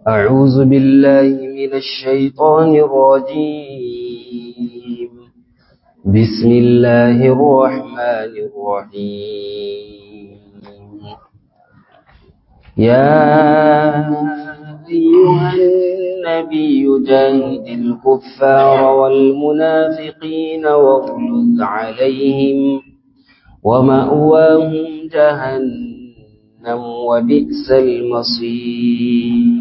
أعوذ بالله من الشيطان الرجيم بسم الله الرحمن الرحيم يا أيها النبي جاهد الكفار والمنافقين واغلظ عليهم ومأواهم جهنم وبئس المصير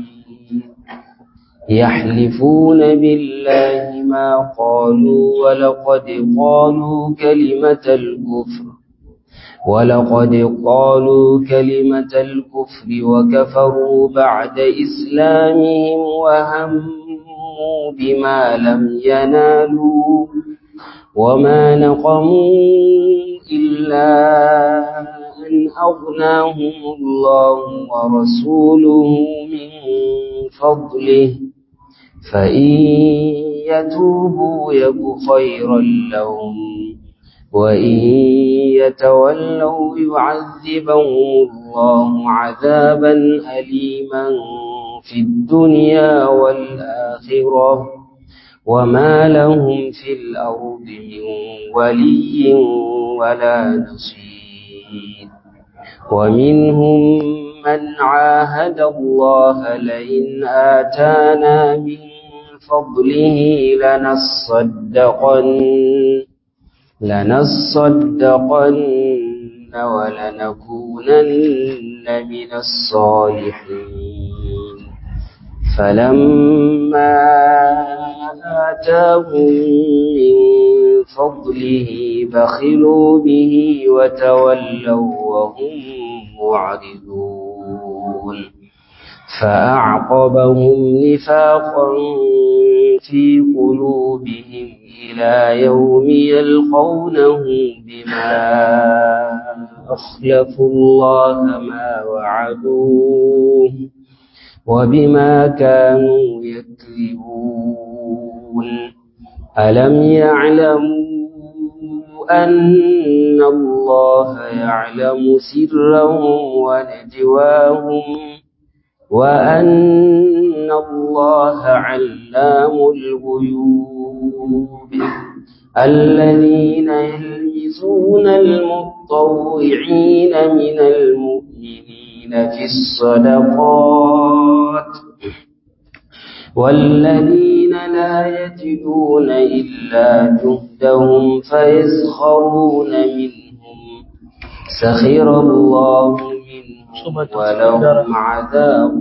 يحلفون بالله ما قالوا ولقد قالوا كلمة الكفر ولقد قالوا كلمة الكفر وكفروا بعد إسلامهم وهموا بما لم ينالوا وما نقموا إلا أن أغناهم الله ورسوله من فضله فإن يتوبوا يك خيرا لهم وإن يتولوا يعذبهم الله عذابا أليما في الدنيا والآخرة وما لهم في الأرض من ولي ولا نصير ومنهم من عاهد الله لئن آتانا من فضله لنصدقن لنصدقن ولنكونن من الصالحين فلما آتاهم من فضله بخلوا به وتولوا وهم معرضون فأعقبهم نفاقا في قلوبهم إلى يوم يلقونه بما أخلفوا الله ما وعدوه وبما كانوا يكذبون ألم يعلموا أن الله يعلم سرهم ونجواهم وأن الله علام الغيوب الذين يلمزون المطوعين من المؤمنين في الصدقات والذين لا يجدون إلا جهدهم فيسخرون منهم سخر الله منهم ولهم عذاب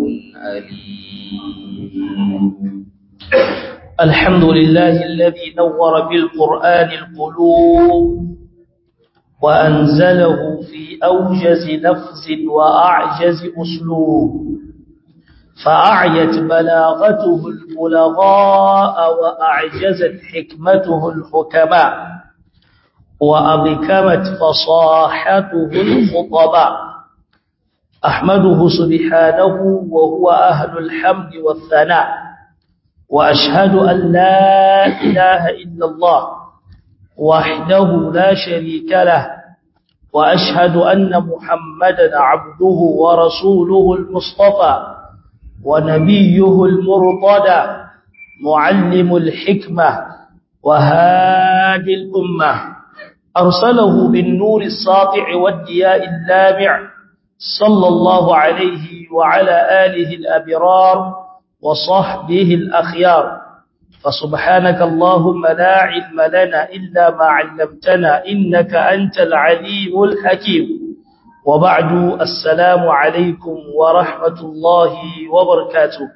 أليم الحمد لله الذي نور بالقرآن القلوب وأنزله في أوجز لفظ وأعجز أسلوب فأعيت بلاغته البلغاء وأعجزت حكمته الحكماء وأبكمت فصاحته الخطباء أحمده سبحانه وهو أهل الحمد والثناء وأشهد أن لا إله إلا الله وحده لا شريك له وأشهد أن محمدا عبده ورسوله المصطفى ونبيه المرتضى معلم الحكمة وهادي الأمة أرسله بالنور الساطع والدياء اللامع صلى الله عليه وعلى آله الأبرار وصحبه الأخيار فسبحانك اللهم لا علم لنا إلا ما علمتنا إنك أنت العليم الحكيم وبعد السلام عليكم ورحمة الله وبركاته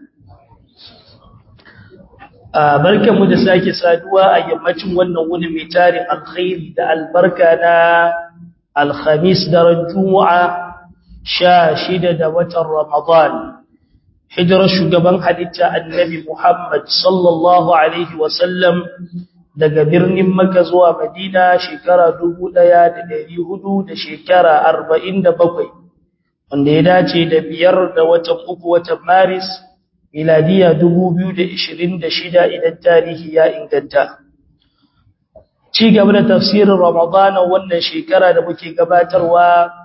barkan mu da sake saduwa a yammacin wannan wuni mai tarin alkhairi da albarka na alkhamis daren juma'a sha shida da watan ramadan hijirar shugaban halitta annabi muhammad sallallahu alaihi wasallam daga birnin Makka zuwa Madina shekara 1400 da shekara 47 wanda ya dace da biyar da watan uku watan Maris miladiya 2026 idan tarihi ya inganta ci gaba da tafsirin Ramadan wannan shekara da muke gabatarwa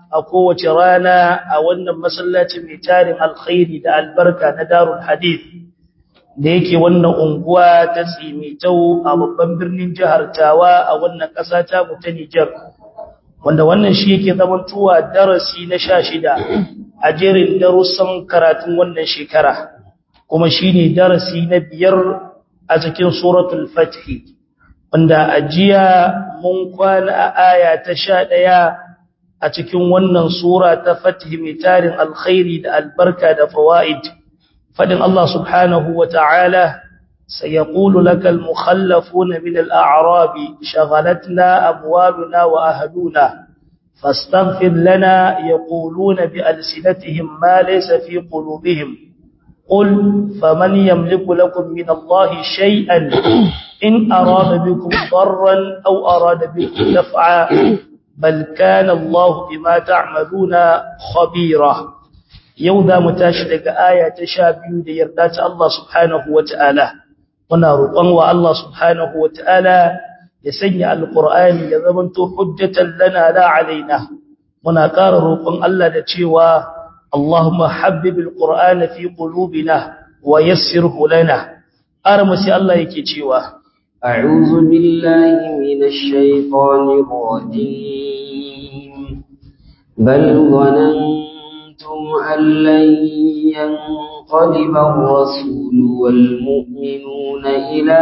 a kowace rana a wannan masallacin mai tarin alkhairi da albarka na darul hadith da yake wannan unguwa ta tsimitau a babban birnin jihar tawa a wannan ƙasa ta mu ta Nijar wanda wannan shi yake zamantowa darasi na sha shida a jerin darussan karatun wannan shekara kuma shi ne darasi na biyar a cikin suratul fathi wanda a jiya mun kwana a aya ta sha ɗaya a cikin wannan sura ta fathi mai tarin alkhairi da albarka da fawa'id fadin Allah subhanahu wa ta'ala سيقول لك المخلفون من الأعراب شغلتنا أموالنا وأهلنا فاستغفر لنا يقولون بألسنتهم ما ليس في قلوبهم قل فمن يملك لكم من الله شيئا إن أراد بكم ضرا أو أراد بكم نفعا بل كان الله بما تعملون خبيرا يوذا متاشدك آية تشابه ليردات الله سبحانه وتعالى muna roƙon wa Allah subhanahu wataala ya sanya alqur'ani ya zamanto hujjatan lana la alaina muna ƙara roƙon Allah da cewa Allahumma habbibil qur'ana fi qulubina wa yassirhu lana armu sai Allah yake cewa a'udhu billahi minash shaitanir rajim bal ظننتم أن لن ينقلب الرسول والمؤمنون إلى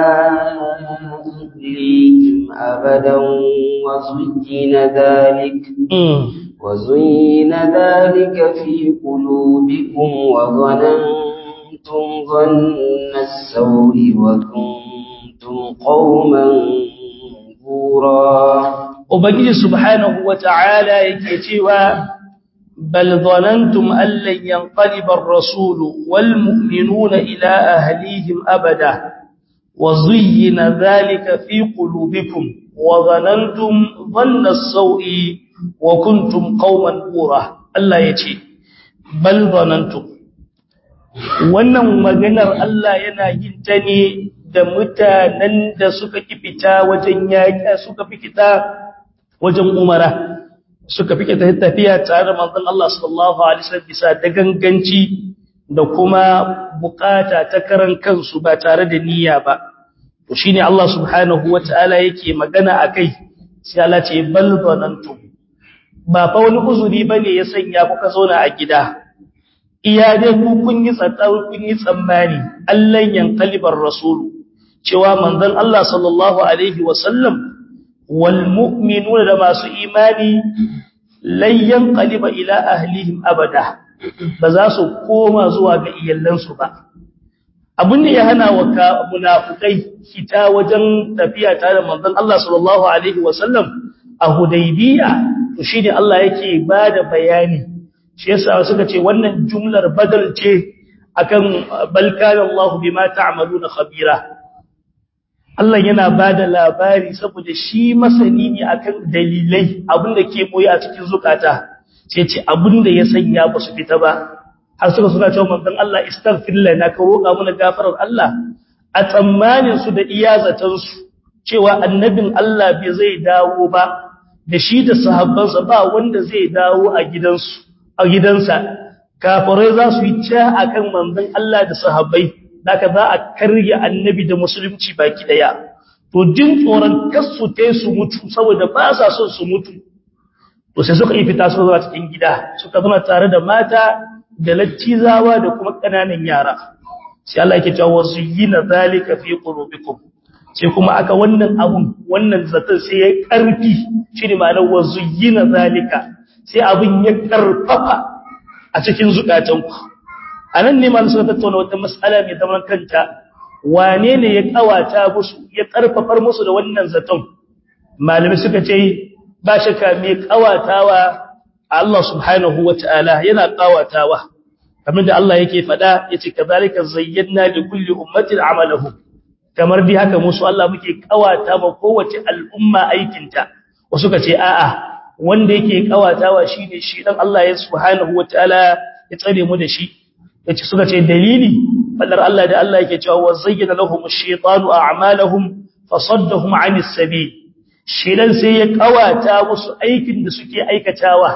أهليهم أبدا وزين ذلك وزين ذلك في قلوبكم وظننتم ظن السوء وكنتم قوما بورا وبجي سبحانه وتعالى يكتوى بل ظننتم أن لن ينقلب الرسول والمؤمنون إلى أهليهم أبدا وزين ذلك في قلوبكم وظننتم ظن السوء وكنتم قوما بورا الله يتي بل ظننتم wannan maganar Allah yana yin ta ne da mutanen da suka kifita wajen yaƙa suka fikita wajen umara suka fike tafiya tare da manzon Allah sallallahu alaihi wasallam bisa da ganganci da kuma bukata ta karan kansu ba tare da niyya ba to shine Allah subhanahu wataala yake magana akai sai Allah ce bal zanantum ba fa wani uzuri bane ya sanya kuka zauna a gida iya dai ku kun yi tsatsau kun yi tsammani Allah yanqalibar rasul cewa manzon Allah sallallahu alaihi wasallam والمؤمنون da masu imani layyan qaliba ila ahlihim abada ba za su koma zuwa ga iyalansu ba abin da ya hana wa munafikai fita wajen tafiya tare da manzon Allah sallallahu alaihi wasallam a Hudaybiya to shine Allah yake bada bayani shi yasa suka ce wannan jumlar badal ce akan balkan Allah bima ta'maluna khabira Allah yana ba da labari saboda shi masani ne akan dalilai abinda ke boye a cikin zukata sai ce abinda ya sanya ba su fita ba har suka suna cewa manzon Allah istaghfir lana ka roƙa mana gafarar Allah a tsammanin su da iyazatan su cewa annabin Allah bai zai dawo ba da shi da sahabbansa ba wanda zai dawo a gidansu a gidansa kafirai za su yi ta akan manzon Allah da sahabbai Daka za a karya annabi da musulunci baki daya. To jin tsoron kasu te su mutu saboda ba sa son su mutu. To sai suka yi fita suka zuwa cikin gida, suka zama tare da mata da lattizawa da kuma ƙananan yara. Sai Allah yake cewa zuyyina zalika fi qulubikum. Sai kuma aka wannan abun wannan zaton sai ya karfi shi ne ma'anar wa zuyyina zalika. Sai abun ya karfafa a cikin zukatanku. a nan ne malu suka tattauna wata matsala mai zaman kanta wane ne ya kawata musu ya karfafar musu da wannan zaton malami suka ce ba shakka mai kawatawa Allah subhanahu wata'ala yana kawatawa kamar da Allah yake faɗa yace kazalika zayyana li kulli ummatin amalahum kamar dai haka musu Allah muke kawata ma kowace al'umma aikinta wasu ka ce a'a wanda yake kawatawa shine shi dan Allah ya subhanahu wata'ala ya tsare mu da shi yace suka ce dalili fadar Allah da Allah yake cewa wazayyana lahum ash-shaytanu a'malahum fasaddahum 'anis sabil shedan sai ya kawata musu aikin da suke aikatawa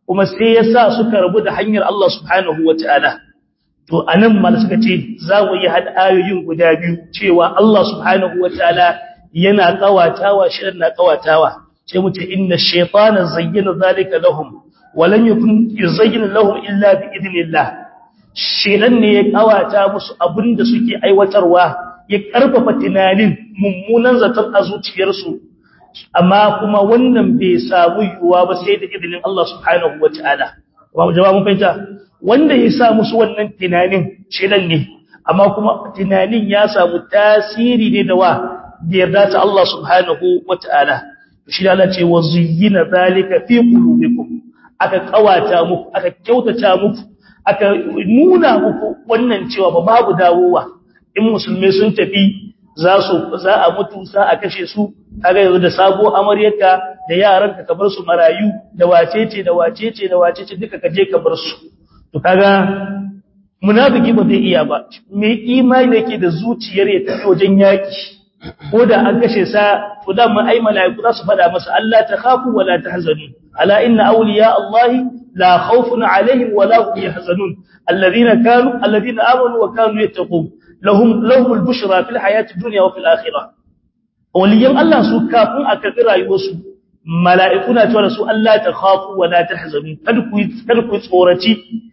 kuma sai ya sa suka rabu da hanyar Allah subhanahu wataala to anan mal suka ce za mu yi hada ayoyin guda biyu cewa Allah subhanahu wataala yana kawatawa shirin na kawatawa sai mu ce inna shaytana zayyana zalika lahum wa lam yakun yuzayyinu lahum illa bi idnillah shedan ne ya kawata musu abinda suke aiwatarwa ya karfafa tunanin mummunan zaton a zuciyarsu amma kuma wannan bai samu yuwa ba sai da idinin Allah subhanahu wataala kuma jama'a mun fahimta wanda ya sa musu wannan tunanin shedan ne amma kuma tunanin ya samu tasiri ne da wa da yarda ta Allah subhanahu wataala shi da Allah ce wa zuyyina zalika fi qulubikum aka kawata muku aka kyautata muku aka nuna muku wannan cewa ba babu dawowa in musulmai sun tafi za su za a mutu za a kashe su kaga yanzu da sabo amaryarka da yaranka ka bar su marayu da wacece da wacece da wacece duka ka je ka bar su to kaga munafiki ba zai iya ba me imani yake da zuciyar ya tafi wajen yaki ko da an kashe sa to da mun ai malaiku za su fada masa Allah ta khafu wala tahzanu ala inna awliya Allah la khawfun alaihim wala hum yahzanun alladhina kanu alladhina amanu wa kanu yattaqun lahum lahum al-bushra fil hayati dunya wa fil akhirah waliyan Allah su kafin a karbi rayuwarsu mala'iku na cewa su Allah ta khafu wala tahzanu kada ku kada ku tsoraci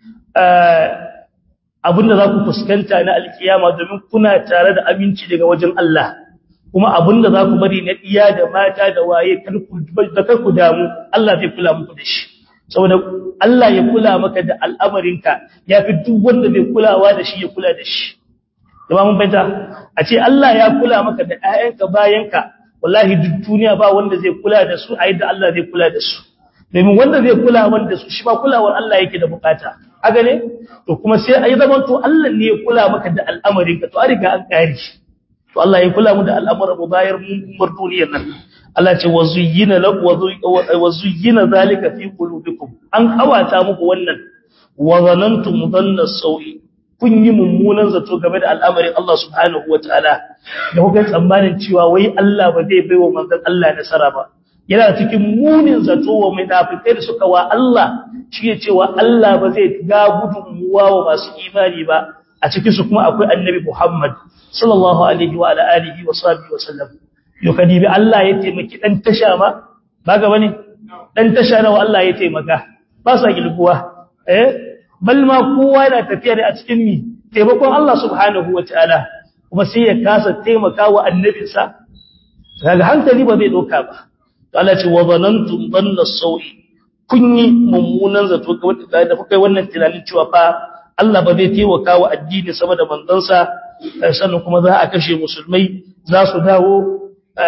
abinda za ku fuskanta na alkiyama domin kuna tare da aminci daga wajen Allah kuma abinda za ku bari na iya da mata da waye da kar ku damu Allah zai kula muku da shi saboda Allah ya kula maka da al'amarinka ya fi duk wanda bai kulawa da shi ya kula da shi jama'a mun fahimta a ce Allah ya kula maka da ƴaƴanka bayanka wallahi duk duniya ba wanda zai kula da su a yadda Allah zai kula da su domin wanda zai kula wanda su shi ba kulawar Allah yake da bukata haka ne to kuma sai ayi zaman to Allah ne ya kula maka da al'amarinka to a riga an kare to Allah ya kula mu da al'amuran mu bayar mu duniyar nan Allah ce wazuyyina wazuyyina zalika fi qulubikum an kawata muku wannan wa zanantum dhanna sawi kun yi mummunan zato game da al'amarin Allah subhanahu wataala da kuka tsammanin cewa wai Allah ba zai baiwa manzon Allah nasara ba yana cikin munin zato wa munafikai da suka wa Allah shi ya cewa Allah ba zai ga gudunmuwa wa masu imani ba a cikin su kuma akwai annabi Muhammad sallallahu alaihi wa ala alihi wa sahbihi wa sallam yo kadibi Allah ya taimaki dan tasha ma ba ga bane dan tasha nawa Allah ya taimaka ba sa gilguwa eh bal ma kowa yana tafiya da a cikin mi taimakon Allah subhanahu wataala kuma sai ya kasa taimaka wa annabinsa kaga hankali ba zai doka ba to Allah ce wa zanantum dhanna sawi kun yi mummunan zato ga da kuka yi wannan tunanin cewa fa Allah ba zai taimaka wa addini sama da manzansa sannan kuma za a kashe musulmai za su dawo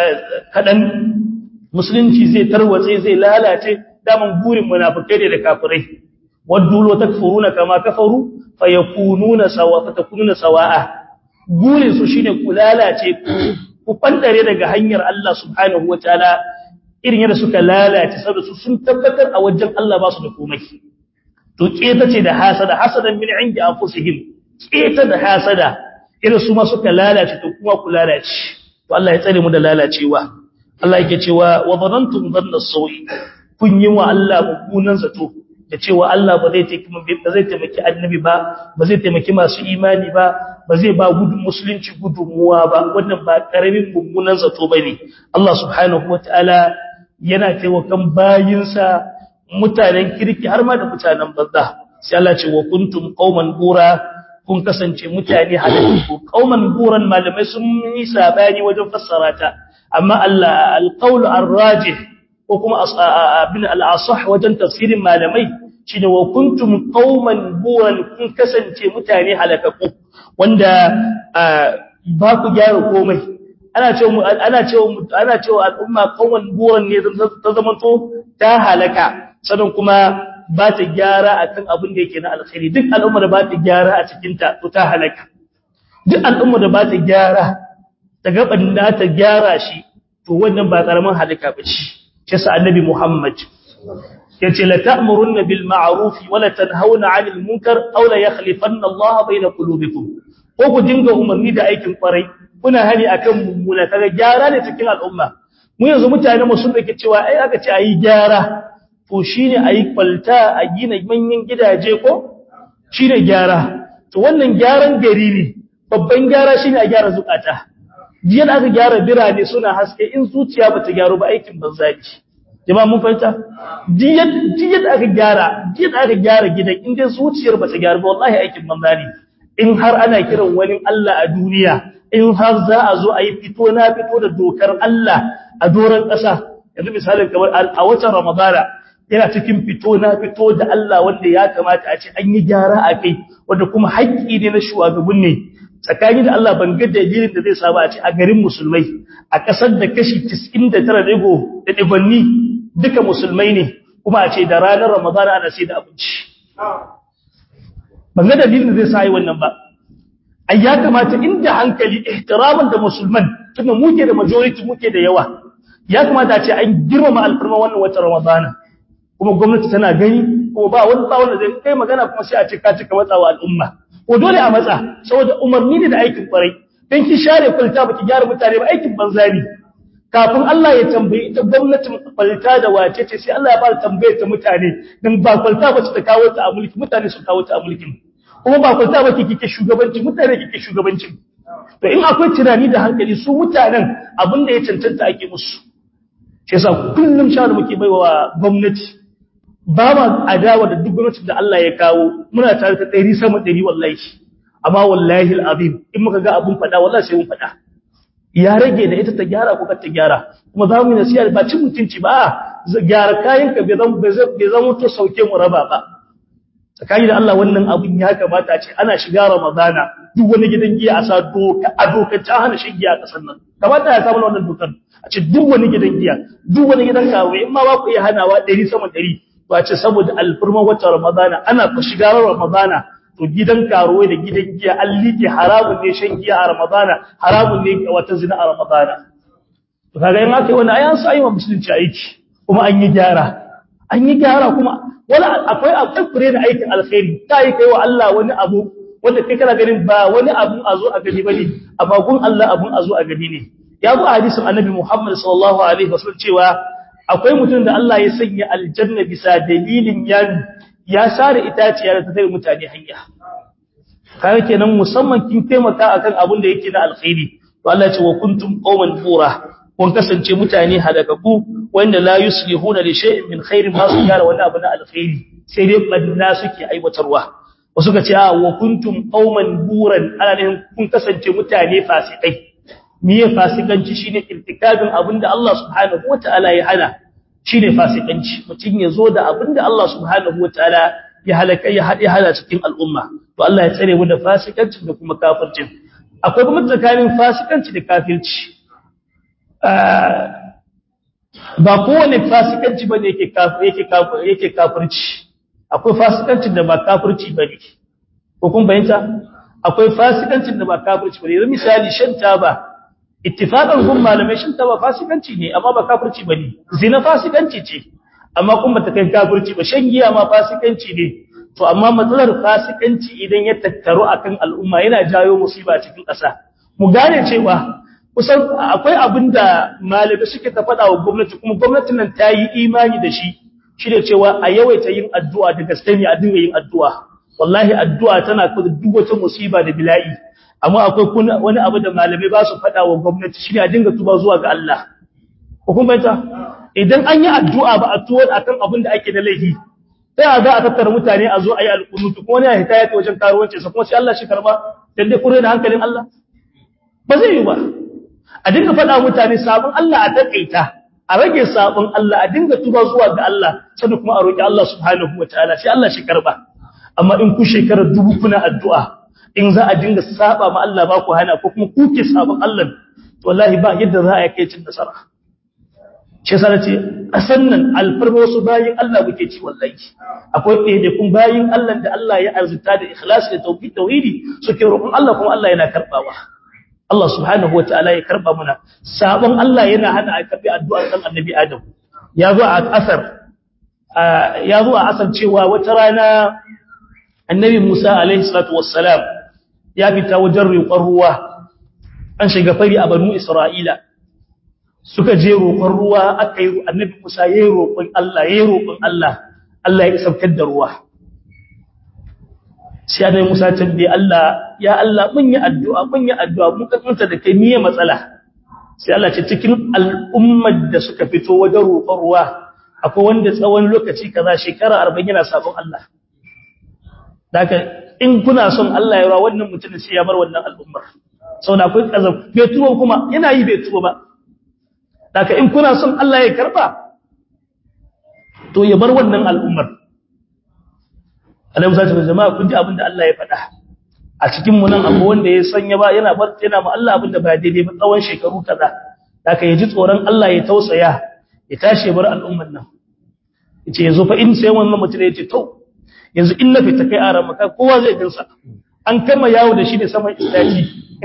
kadan musulunci zai tarwatse zai lalace daman burin munafikai ne da kafirai waddu lo takfuruna kama kafaru fayakununa sawa fatakununa sawa'a burin su shine ku lalace ku fandare daga hanyar Allah subhanahu wataala irin yadda suka lalace saboda su sun tabbatar a wajen Allah ba su da komai to keta ce da hasada hasadan min indi anfusihim keta da hasada irin su ma suka lalace to kuma ku lalace to Allah ya tsare mu da lalacewa Allah yake cewa wa dhanantum dhanna sawi kun yi wa Allah mummunan zato da cewa Allah ba zai taimaki ba zai taimaki annabi ba ba zai taimaki masu imani ba ba zai ba gudun musulunci gudunmuwa ba wannan ba karamin mummunan zato bane Allah subhanahu wataala yana taimakon bayinsa mutanen kirki har ma da mutanen banza sai Allah ce wa kuntum qauman bura kun kasance mutane halakku qauman buran malamai sun yi sabani wajen fassara ta amma Allah alqaul arrajih ko kuma abin al-asah wajen tafsirin malamai shine wa kuntum qauman buran kun kasance mutane halakku wanda ba ku gyara komai ana cewa ana cewa ana cewa al'umma qauman buran ne ta zamanto ta halaka sannan kuma ba ta gyara akan abin da yake na alkhairi duk al'umma da ba ta gyara a cikin ta to ta halaka duk al'umma da ba ta gyara ta gaban da ta gyara shi to wannan ba karaman halaka bace shi sa annabi Muhammad yace la ta'muruna bil ma'ruf wa la tanhauna 'anil munkar aw la yakhlifanna Allah bayna qulubikum ko ku dinga umarni da aikin kwarai kuna hani akan mummuna kaga gyara ne cikin al'umma mu yanzu mutane mu sun dake cewa ai aka ce ayi gyara to to shine ayi kwalta a gina manyan gidaje ko shine gyara to wannan gyaran gari ne babban gyara shine a gyara zukata jiya aka gyara birane suna haske in zuciya bata gyaru ba aikin banza ne jama'a mun fahimta jiya jiya aka gyara jiya aka gyara gidan in dai zuciyar bata gyaru ba wallahi aikin banza ne in har ana kiran wani Allah a duniya in har za a zo a yi fito na fito da dokar Allah a doron ƙasa yanzu misalin kamar a watan Ramadana yana cikin fito na fito da Allah wanda ya kamata a ce an yi gyara a kai wanda kuma haƙƙi ne na shugaban ne tsakani da Allah ban ga dalilin da zai saba a ce a garin musulmai a ƙasar da kashi 99 digo da dibanni duka musulmai ne kuma a ce da ranar Ramadana ana sai da abinci ban ga dalilin da zai sa yi wannan ba ai ya kamata inda hankali ihtiraman da musulman tunda muke da majority muke da yawa ya kamata a ce an girmama alfarma wannan watan Ramadana kuma gwamnati tana gani kuma ba wani ba wanda zai kai magana kuma sai a ce ka cika matsawa al'umma ko dole a matsa saboda umarni ne da aikin kwarai dan ki share kwalta baki gyara mutane ba aikin banza ne kafin Allah ya tambaye ita gwamnatin kwalta da wace ce sai Allah ya fara tambaye ta mutane dan ba kwalta ba ta kawo ta a mulki mutane su kawo ta a mulkin kuma ba kwalta ba kike shugabanci mutane kike shugabancin to in akwai tunani da hankali su mutanen abin da ya cancanta ake musu shi yasa kullum sha da muke baiwa gwamnati ba ma adawa da duk gwamnatin da Allah ya kawo muna tare ta ɗari sama ɗari wallahi amma wallahi al'azim in muka ga abun faɗa wallahi sai mun faɗa ya rage da ita ta gyara ko ta gyara kuma za mu yi nasiha ba cin mutunci ba gyara kayan ka bai zama bai zama to sauke mu raba ba tsakani da Allah wannan abun ya kamata a ce ana shiga Ramadana duk wani gidan giya a sa doka a dokar ta hana shan giya a ƙasar nan kamata ya samu wannan dokar a ce duk wani gidan giya duk wani gidan kawo in ma ba ku iya hanawa ɗari sama ɗari ba ce saboda alfirma wata ramadana ana ku shiga ramadana to gidan karuwa da gidan giya an liƙe haramun ne shan giya a ramadana haramun ne wata zina a ramadana to kaga in aka yi wani ayan sa ayyuka musulunci aiki kuma an yi gyara an yi gyara kuma wala akwai akwai fure da aikin alkhairi ta yi kai wa Allah wani abu wanda kai kana ganin ba wani abu a zo a gani bane amma gun Allah abun a zo a gani ne ya zo a hadisin annabi Muhammad sallallahu alaihi wasallam cewa akwai mutum da Allah ya sanya aljanna bisa dalilin ya ya sare itaciya da ta tare mutane hanya kai kenan musamman kin taimaka akan abin da yake na alkhairi to Allah ya ce wa kuntum qauman bura kun kasance mutane halakaku wanda la yuslihuna li shay'in min khairin ma su gyara wani abu na alkhairi sai dai banna suke aiwatarwa wasu ka ce a wa kuntum qauman buran ana ne kun kasance mutane fasikai miye fasikanci shine irtikabin abinda Allah subhanahu wataala ya hana shine fasikanci mutum ya zo da abinda Allah subhanahu wataala ya halaka ya hade hala cikin al'umma to Allah ya tsare mu da fasikanci da kuma kafirci akwai kuma tsakanin fasikanci da kafirci ba kowane fasikanci bane yake kafir yake kafir yake kafirci akwai fasikancin da ba kafirci bane ko kun bayyana akwai fasikancin da ba kafirci bane yanzu misali shan taba ittifaqan gun malamai shin ta ba fasikanci ne amma ba kafirci bane zina fasikanci ce amma kuma ta kai kafirci ba shan giya ma fasikanci ne to amma matsalar fasikanci idan ya tattaru akan al'umma yana jayo musiba cikin ƙasa mu gane cewa kusan akwai abin da malamai suke ta faɗa wa gwamnati kuma gwamnatin nan ta yi imani da shi shi da cewa a yawaita yin addu'a da gaske ne a dinga yin addu'a wallahi addu'a tana kudu duk wata musiba da bila'i amma akwai wani abu da malamai ba su faɗa wa gwamnati shi ne a dinga tuba zuwa ga Allah. Hukumanta, idan an yi addu'a ba a tuwon a kan abin da ake da laifi, sai a za a tattara mutane a zo a yi alƙunutu, kuma wani ya hita ya ta wajen karuwancinsa, kuma sai Allah shi karba, don dai kure da hankalin Allah? Ba zai yi ba. A dinga faɗa mutane sabon Allah a taƙaita, a rage sabon Allah, a dinga tuba zuwa ga Allah, sannan kuma a roƙi Allah subhanahu wa ta'ala, sai Allah shi karba. Amma in ku shekarar dubu kuna addu'a, in za a dinga saba ma Allah ba ku hana ko kuma kuke sabon Allah wallahi ba yadda za a kai cin nasara shi yasa nace kasan nan alfarma wasu bayin Allah muke ci wallahi akwai ɗaya da kun bayin Allah da Allah ya arzuta da ikhlasi da tauhid tauhidi suke roƙon Allah kuma Allah yana karbawa Allah subhanahu wataala ya karba muna sabon Allah yana hana a karbi addu'ar dan annabi Adam ya zo a asar ya zo a asar cewa wata rana annabi Musa alaihi salatu wassalam ya fita wajen riƙon ruwa an shiga fari a banu Isra'ila suka je roƙon ruwa aka yi annabi Musa yayi roƙon Allah yayi roƙon Allah Allah ya saukar da ruwa sai annabi Musa tambaye Allah ya Allah mun yi addu'a mun yi addu'a mun kasanta da kai niyyar matsala sai Allah ce cikin al'ummar da suka fito wajen roƙon ruwa akwai wanda tsawon lokaci kaza shekara 40 yana sabon Allah daga in kuna son Allah ya rawa wannan mutumin sai ya bar wannan al'ummar saboda akwai kazab bai tuwo kuma yana yi bai tuwo ba daga in kuna son Allah ya karba to ya bar wannan al'ummar Allah ya ce jama'a kun ji abin da Allah ya faɗa a cikin mu nan abu wanda ya sanya ba yana bar yana ma Allah abin da ba daidai ba tsawon shekaru kaza daga ya ji tsoron Allah ya tausaya ya tashi bar al'ummar nan yace yazo fa in sai wannan mutum ya ce to yanzu in na fita kai aran maka kowa zai gansa an kama yawo da shi ne saman istaci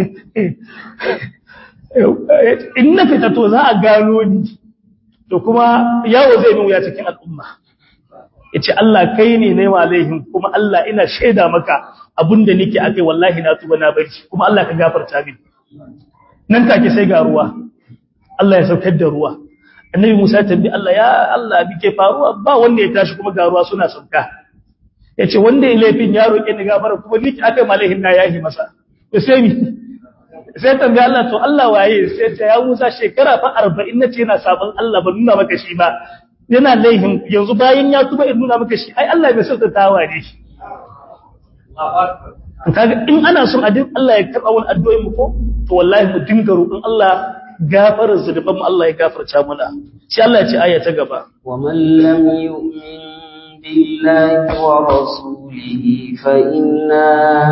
in na fita to za a gano ni to kuma yawo zai min wuya cikin al'umma yace Allah kai ne ne walaihin kuma Allah ina shaida maka abinda nake akai wallahi na tuba na bari kuma Allah ka gafarta min nan take sai ga ruwa Allah ya saukar da ruwa annabi Musa tambi Allah ya Allah bike faruwa ba wanda ya tashi kuma ga ruwa suna sauka yace wanda ya laifin ya roke ni gafara kuma niki akai malaihin na yahi masa to sai mi sai tambi Allah to Allah waye sai ta ya Musa shekara fa 40 nace yana sabon Allah ba nuna maka shi ba yana laihin yanzu bayan ya tuba in nuna maka shi ai Allah bai sauta tawa ne shi kaga in ana son adin Allah ya karba wani addu'o'in mu ko to wallahi mu dinga roƙon Allah gafarar zunuban mu Allah ya gafarta mana sai Allah ya ce aya ta gaba wa man lam yu'min billahi wa rasulihi fa inna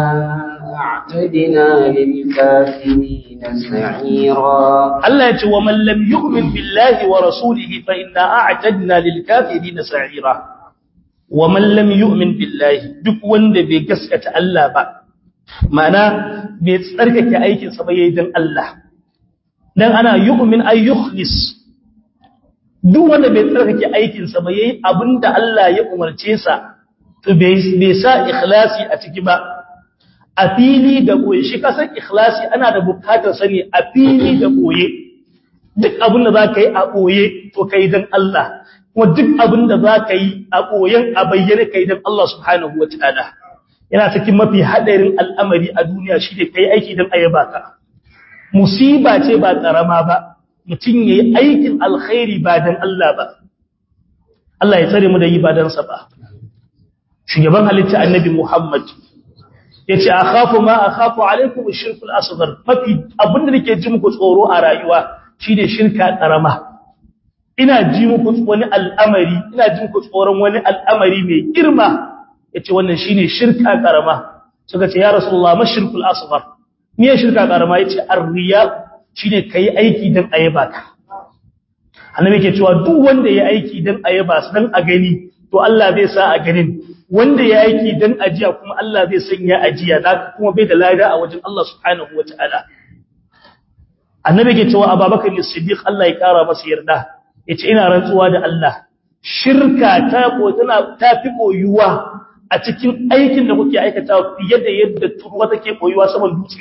a'tadna lil kafirin sa'ira Allah ya ce wa man lam yu'min billahi wa rasulihi fa inna a'tadna lil kafirin sa'ira wa man lam yu'min billahi duk wanda bai gaskata Allah ba ma'ana bai tsarkake aikin sa ba yayin dan Allah dan ana yu'min ay yukhlis duk wanda bai tsarkake aikin sa ba yayin abinda Allah ya umarce sa to bai sa ikhlasi a ciki ba a fili da boye shi kasan ikhlasi ana da bukatar sani a fili da boye duk abin da zaka yi a boye to kai dan Allah kuma duk abin da za ka yi a ɓoyen a bayyane ka yi don Allah subhanahu wa ta'ala yana cikin mafi haɗarin al'amari a duniya shi ne ka yi aiki don ayyaba ka musiba ce ba ƙarama ba mutum ya yi aikin alkhairi ba don Allah ba Allah ya tsare mu da yi ba donsa ba shugaban halitta annabi Muhammad ya ce a khafu ma a khafu alaikum shirkul asghar mafi abin da nake ji muku tsoro a rayuwa shine shirka ƙarama ina ji muku wani al'amari ina ji muku tsoron wani al'amari mai girma yace wannan shine shirka karama suka ce ya rasulullah mashirkul asghar me shirka karama yace ar-riya shine kai aiki dan ayaba ka annabi yake cewa duk wanda ya aiki dan ayaba dan a gani to Allah zai sa a ganin wanda ya aiki dan ajiya kuma Allah zai sanya ajiya da kuma bai da lada a wajen Allah subhanahu wataala annabi yake cewa ababakar as-siddiq Allah ya kara masa yarda yace ina rantsuwa da Allah shirka ta ko tana tafi koyuwa a cikin aikin da kuke aikata fiye da yadda turwa take koyuwa saman dutse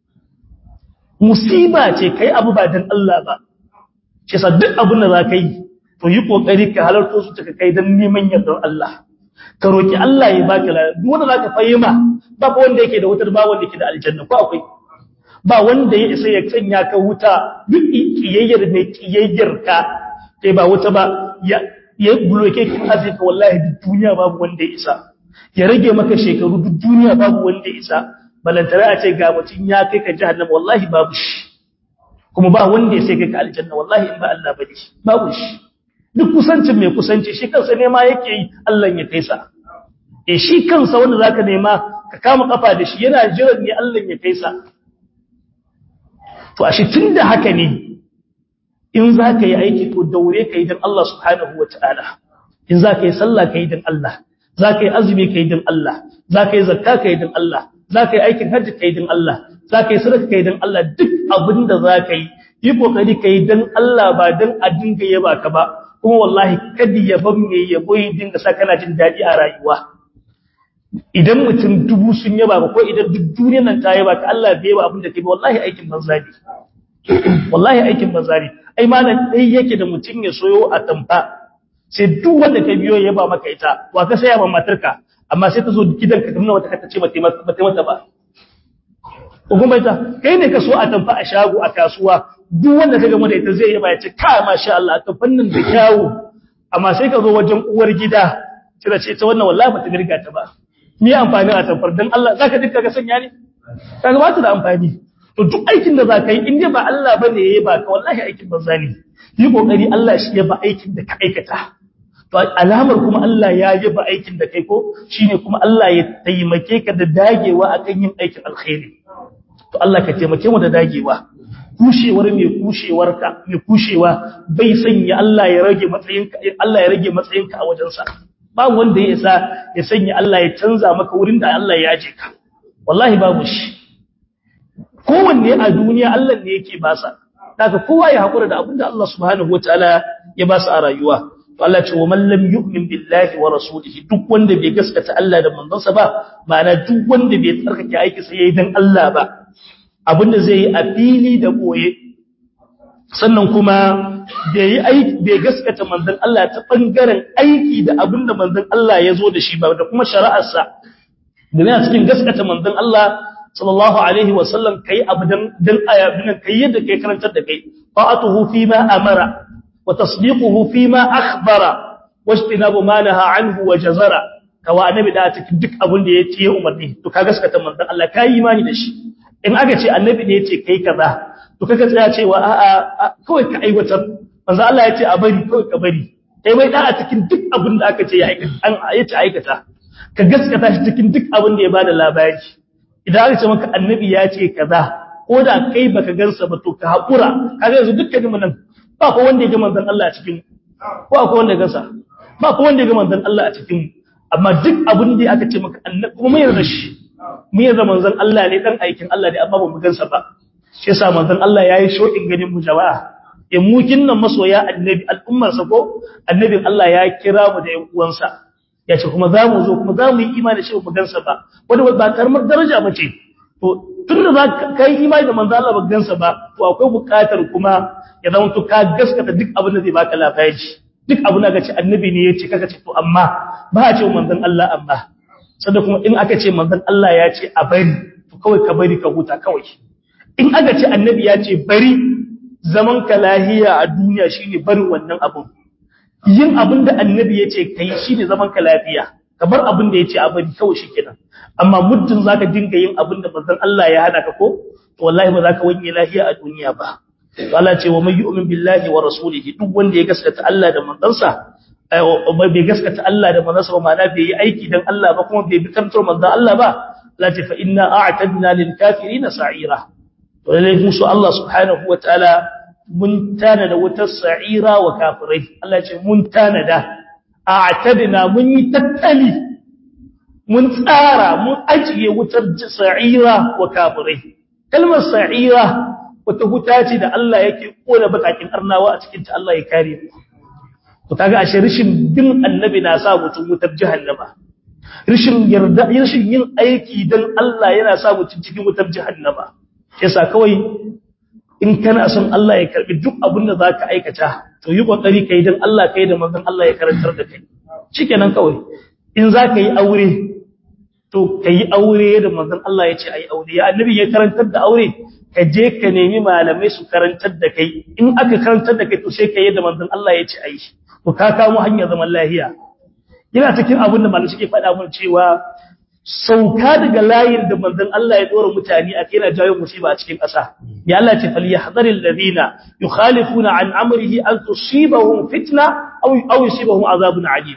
musiba ce kai abu ba dan Allah ba shi yasa duk abin da zaka yi to yi kokari ka halarto su taka kai dan neman yardar Allah ka roki Allah ya baka lafiya duk wanda zaka fahima ba wanda yake da wutar ba wanda yake da aljanna ko akwai ba wanda ya isa ya sanya ka wuta duk kiyayyar mai kiyayyar ka sai ba wuta ba ya ya bloke ki azika wallahi duk duniya babu wanda ya isa ya rage maka shekaru duk duniya babu wanda ya isa balantare a ce ga mutun ya kai ka jahannama wallahi babu shi kuma ba wanda ya sai kai ka aljanna wallahi in ba Allah bane babu shi duk kusancin mai kusanci shi kansa ne ma yake yi Allah ya kai sa eh shi kansa wanda zaka nema ka kama kafa da shi yana jiran ne Allah ya kai sa to ashe tunda haka ne in za ka yi aiki to daure ka yi don Allah subhanahu wa ta'ala in za ka yi sallah ka yi don Allah za ka yi azumi ka yi don Allah za ka yi zakka ka yi don Allah za ka yi aikin hajji ka yi don Allah za ka yi sadaka ka yi don Allah duk abin da za ka yi yi kokari ka yi don Allah ba don a dinga yaba ka ba kuma wallahi kada yaban mai yabo yi dinga sa kana jin daɗi a rayuwa idan mutum dubu sun yaba ba ko idan duk duniyar nan ta yaba ka Allah bai yaba abin da kai ba wallahi aikin banza ne wallahi aikin banza ne ai malam dai yake da mutum ya soyo a tamfa sai duk wanda ka biyo ya ba maka ita wa ka saya ba matarka amma sai ta zo gidanka ta nuna wata ka ce ba ta mata ba ko kuma ita kai ne ka so a tamfa a shago a kasuwa duk wanda ka gama da ita zai yaba ya ce ka masha Allah ta fannin da kyawu amma sai ka zo wajen uwar gida kira ce ta wannan wallahi bata mirga ta ba ni amfani a tamfar dan Allah zaka dinka ga sanya ne kaga ba ta da amfani to duk aikin da zaka yi in dai ba Allah bane yayi ba ka wallahi aikin banza ne yi kokari Allah shi ya ba aikin da ka aikata to alamar kuma Allah ya yi ba aikin da kai ko shine kuma Allah ya taimake ka da dagewa akan yin aikin alkhairi to Allah ka taimake mu da dagewa kushewar mai kushewar ka mai kushewa bai sanya Allah ya rage matsayinka Allah ya rage matsayinka a wajensa ba wanda ya isa ya sanya Allah ya canza maka wurin da Allah ya aje ka wallahi babu shi kowanne a duniya Allah ne yake basa daga kowa ya hakura da abinda Allah subhanahu wataala ya basa a rayuwa to Allah ce wa man lam yu'min billahi wa rasulihi duk wanda bai gaskata Allah da manzonsa ba ma'ana duk wanda bai tsarkake aiki sai yayi dan Allah ba abinda zai yi a fili da boye sannan kuma bai yi aiki bai gaskata manzon Allah ta bangaren aiki da abinda manzon Allah ya zo da shi ba da kuma shari'arsa da a cikin gaskata manzon Allah sallallahu alaihi wa sallam kai abu dan dan ayabin kai yadda kai karantar da kai ta'atuhu fi ma amara wa tasdiquhu fi ma akhbara wajtinabu ma naha anhu wa jazara kawa annabi da cikin duk abin da ya ce umarni to ka gaskata manzon Allah kai imani da shi in aka ce annabi ne ya ce kai kaza to kaga tsaya cewa a'a kawai ka aiwatar manzo Allah ya ce a bari kawai ka bari kai mai da a cikin duk abin da aka ce ya aikata an yace aikata ka gaskata shi cikin duk abin da ya bada labari idan aka ce maka annabi ya ce kaza ko da kai baka gansa ba to ka hakura kaga yanzu dukkanin mu nan ba ko wanda ya ga manzon Allah a cikin ko akwai wanda ya gansa ba ko wanda ya ga manzon Allah a cikin amma duk abin da aka ce maka annabi kuma mai yarda shi mu yarda manzon Allah ne dan aikin Allah ne amma ba mu gansa ba shi yasa manzon Allah yayi shokin ganin mu jama'a in mu kinnan masoya annabi al'ummar sa ko annabin Allah ya kira mu da ƴan uwansa ya ce kuma zamu zo kuma zamu yi imani shi mu gansa ba wanda ba karamar daraja bace to tunda za ka yi imani da manzon Allah ba gansa ba to akwai buƙatar kuma ya zama to ka gaskata duk abin da zai baka labari duk abin da ka ce annabi ne ya ce kaka ce to amma ba a ce manzon Allah amma sanda kuma in aka ce manzon Allah ya ce a bari to kawai ka bari ka huta kawai in aka ce annabi ya ce bari zaman ka lahiya a duniya shine barin wannan abun yin abin da annabi ya ce kai shine zaman ka lafiya kamar abin da ya ce a bari kawai shikenan amma muddin zaka dinga yin abin da manzon Allah ya hana ka ko to wallahi ba zaka wanye lahiya a duniya ba to Allah ce wa may yu'min billahi wa rasulihi duk wanda ya gaskata Allah da manzansa bai gaskata Allah da manzansa ba ma'ana bai yi aiki dan Allah ba kuma bai bi kantar manzon Allah ba Allah ce fa inna a'tadna lil kafirin sa'ira to lalle musu Allah subhanahu wataala mun tana da wutar sa'ira wa kafirai Allah ce mun tana da a'tadna mun yi tattali mun tsara mun ajiye wutar sa'ira wa kafirai kalmar sa'ira wata huta ce da Allah yake kona bakakin arnawa a cikin ta Allah ya kare mu to kaga ashe rishin bin annabi na sa mutum wutar jahannama rishin yarda rishin yin aiki dan Allah yana sa mutum cikin wutar jahannama yasa kawai in kana son Allah ya karbi duk abin da zaka aikata to yi kokari kai dan Allah kai da manzon Allah ya karantar da kai shikenan kawai in zaka yi aure to kai aure da manzon Allah ya ce ai aure ya annabi ya karantar da aure ka je ka nemi malamai su karantar da kai in aka karantar da kai to sai kai da manzon Allah ya ce ai to ka kamo hanyar zaman lahiya yana cikin abin da malamai suke faɗa mun cewa sauka daga layin da manzon Allah ya dora mutane a kai na jawo musiba a cikin ƙasa ya Allah ce fal yahdharil ladina yukhalifuna an amrihi an tusibahum fitna aw aw yusibahum azabun alim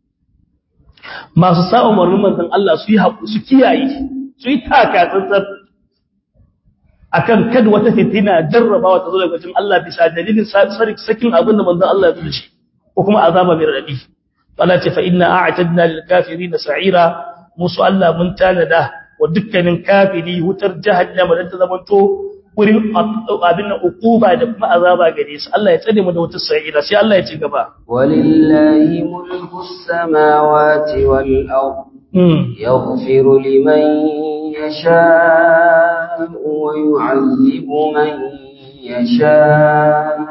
masu sa'a umarnin manzon Allah su yi su kiyaye su yi taka tsantsar akan kad wata fitina jarrabawa ta zo daga cikin Allah bisa dalilin sakin abin da manzon Allah ya zuci ko kuma azaba mai radadi Allah ce fa inna a'tadna lil kafirin sa'ira musu Allah mun tanada wa dukkanin kafiri wutar jahannama dan ta zamanto wurin abin nan ukuba da kuma azaba gare su Allah ya tsare mu da wutar sa'ira sai Allah ya ci gaba walillahi mulkus samawati wal ard yaghfiru liman yasha wa yu'adhibu man يشاء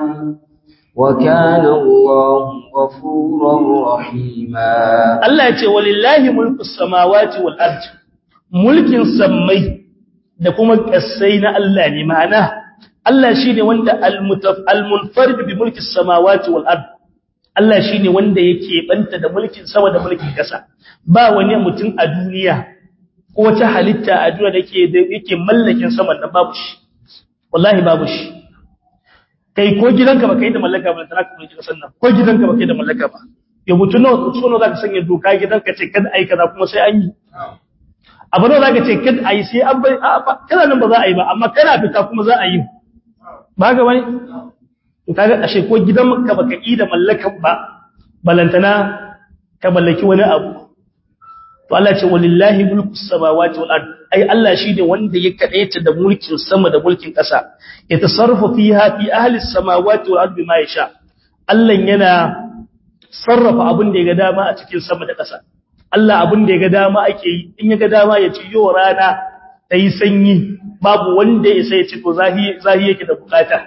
وكان الله غفورا رحيما Allah ya ce walillahi mulku samawati wal ard mulkin sammai da kuma kasai na Allah ne ma'ana Allah shine wanda al-munfarid bi mulki samawati wal ard Allah shine wanda yake banta da mulkin sama da mulkin kasa ba wani mutum a duniya ko wata halitta a duniya da yake da yake mallakin sama da babu shi wallahi babu shi kai ko gidanka ba kai da mallaka ba tana kuma kasan nan ko gidanka ba kai da mallaka ba ya mutu nawa so nawa zaka sanya doka gidanka ce kada ai kaza kuma sai an yi abu nawa zaka ce kada ai sai an bai kana nan ba za a yi ba amma kana fita kuma za a yi ba ga wani to kaga ashe ko gidanka baka yi da mallakan ba balantana ka mallaki wani abu to Allah ce walillahi mulku samawati wal ard ai Allah shine wanda ya kadaita da mulkin sama da mulkin ƙasa ya tasarrufu fiha fi ahli samawati wal ard bima yasha Allah yana sarrafa abin da ya ga dama a cikin sama da ƙasa Allah abin da ya ga dama ake yi in ya ga dama ya ci yo rana ta yi sanyi babu wanda ya sai ya ci to zahi zahi yake da bukata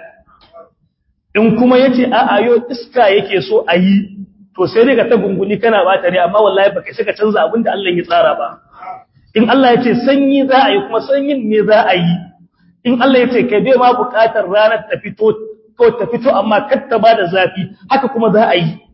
in kuma yace a'a yo iska yake so a yi to sai dai ka ta gunguni kana ba tare amma wallahi baka sai ka canza abin da Allah ya tsara ba in Allah ya ce sanyi za a yi kuma sanyin ne za a yi in Allah ya ce kai bai ma bukatar ranar ta fito ko ta fito amma kar ta bada zafi haka kuma za a yi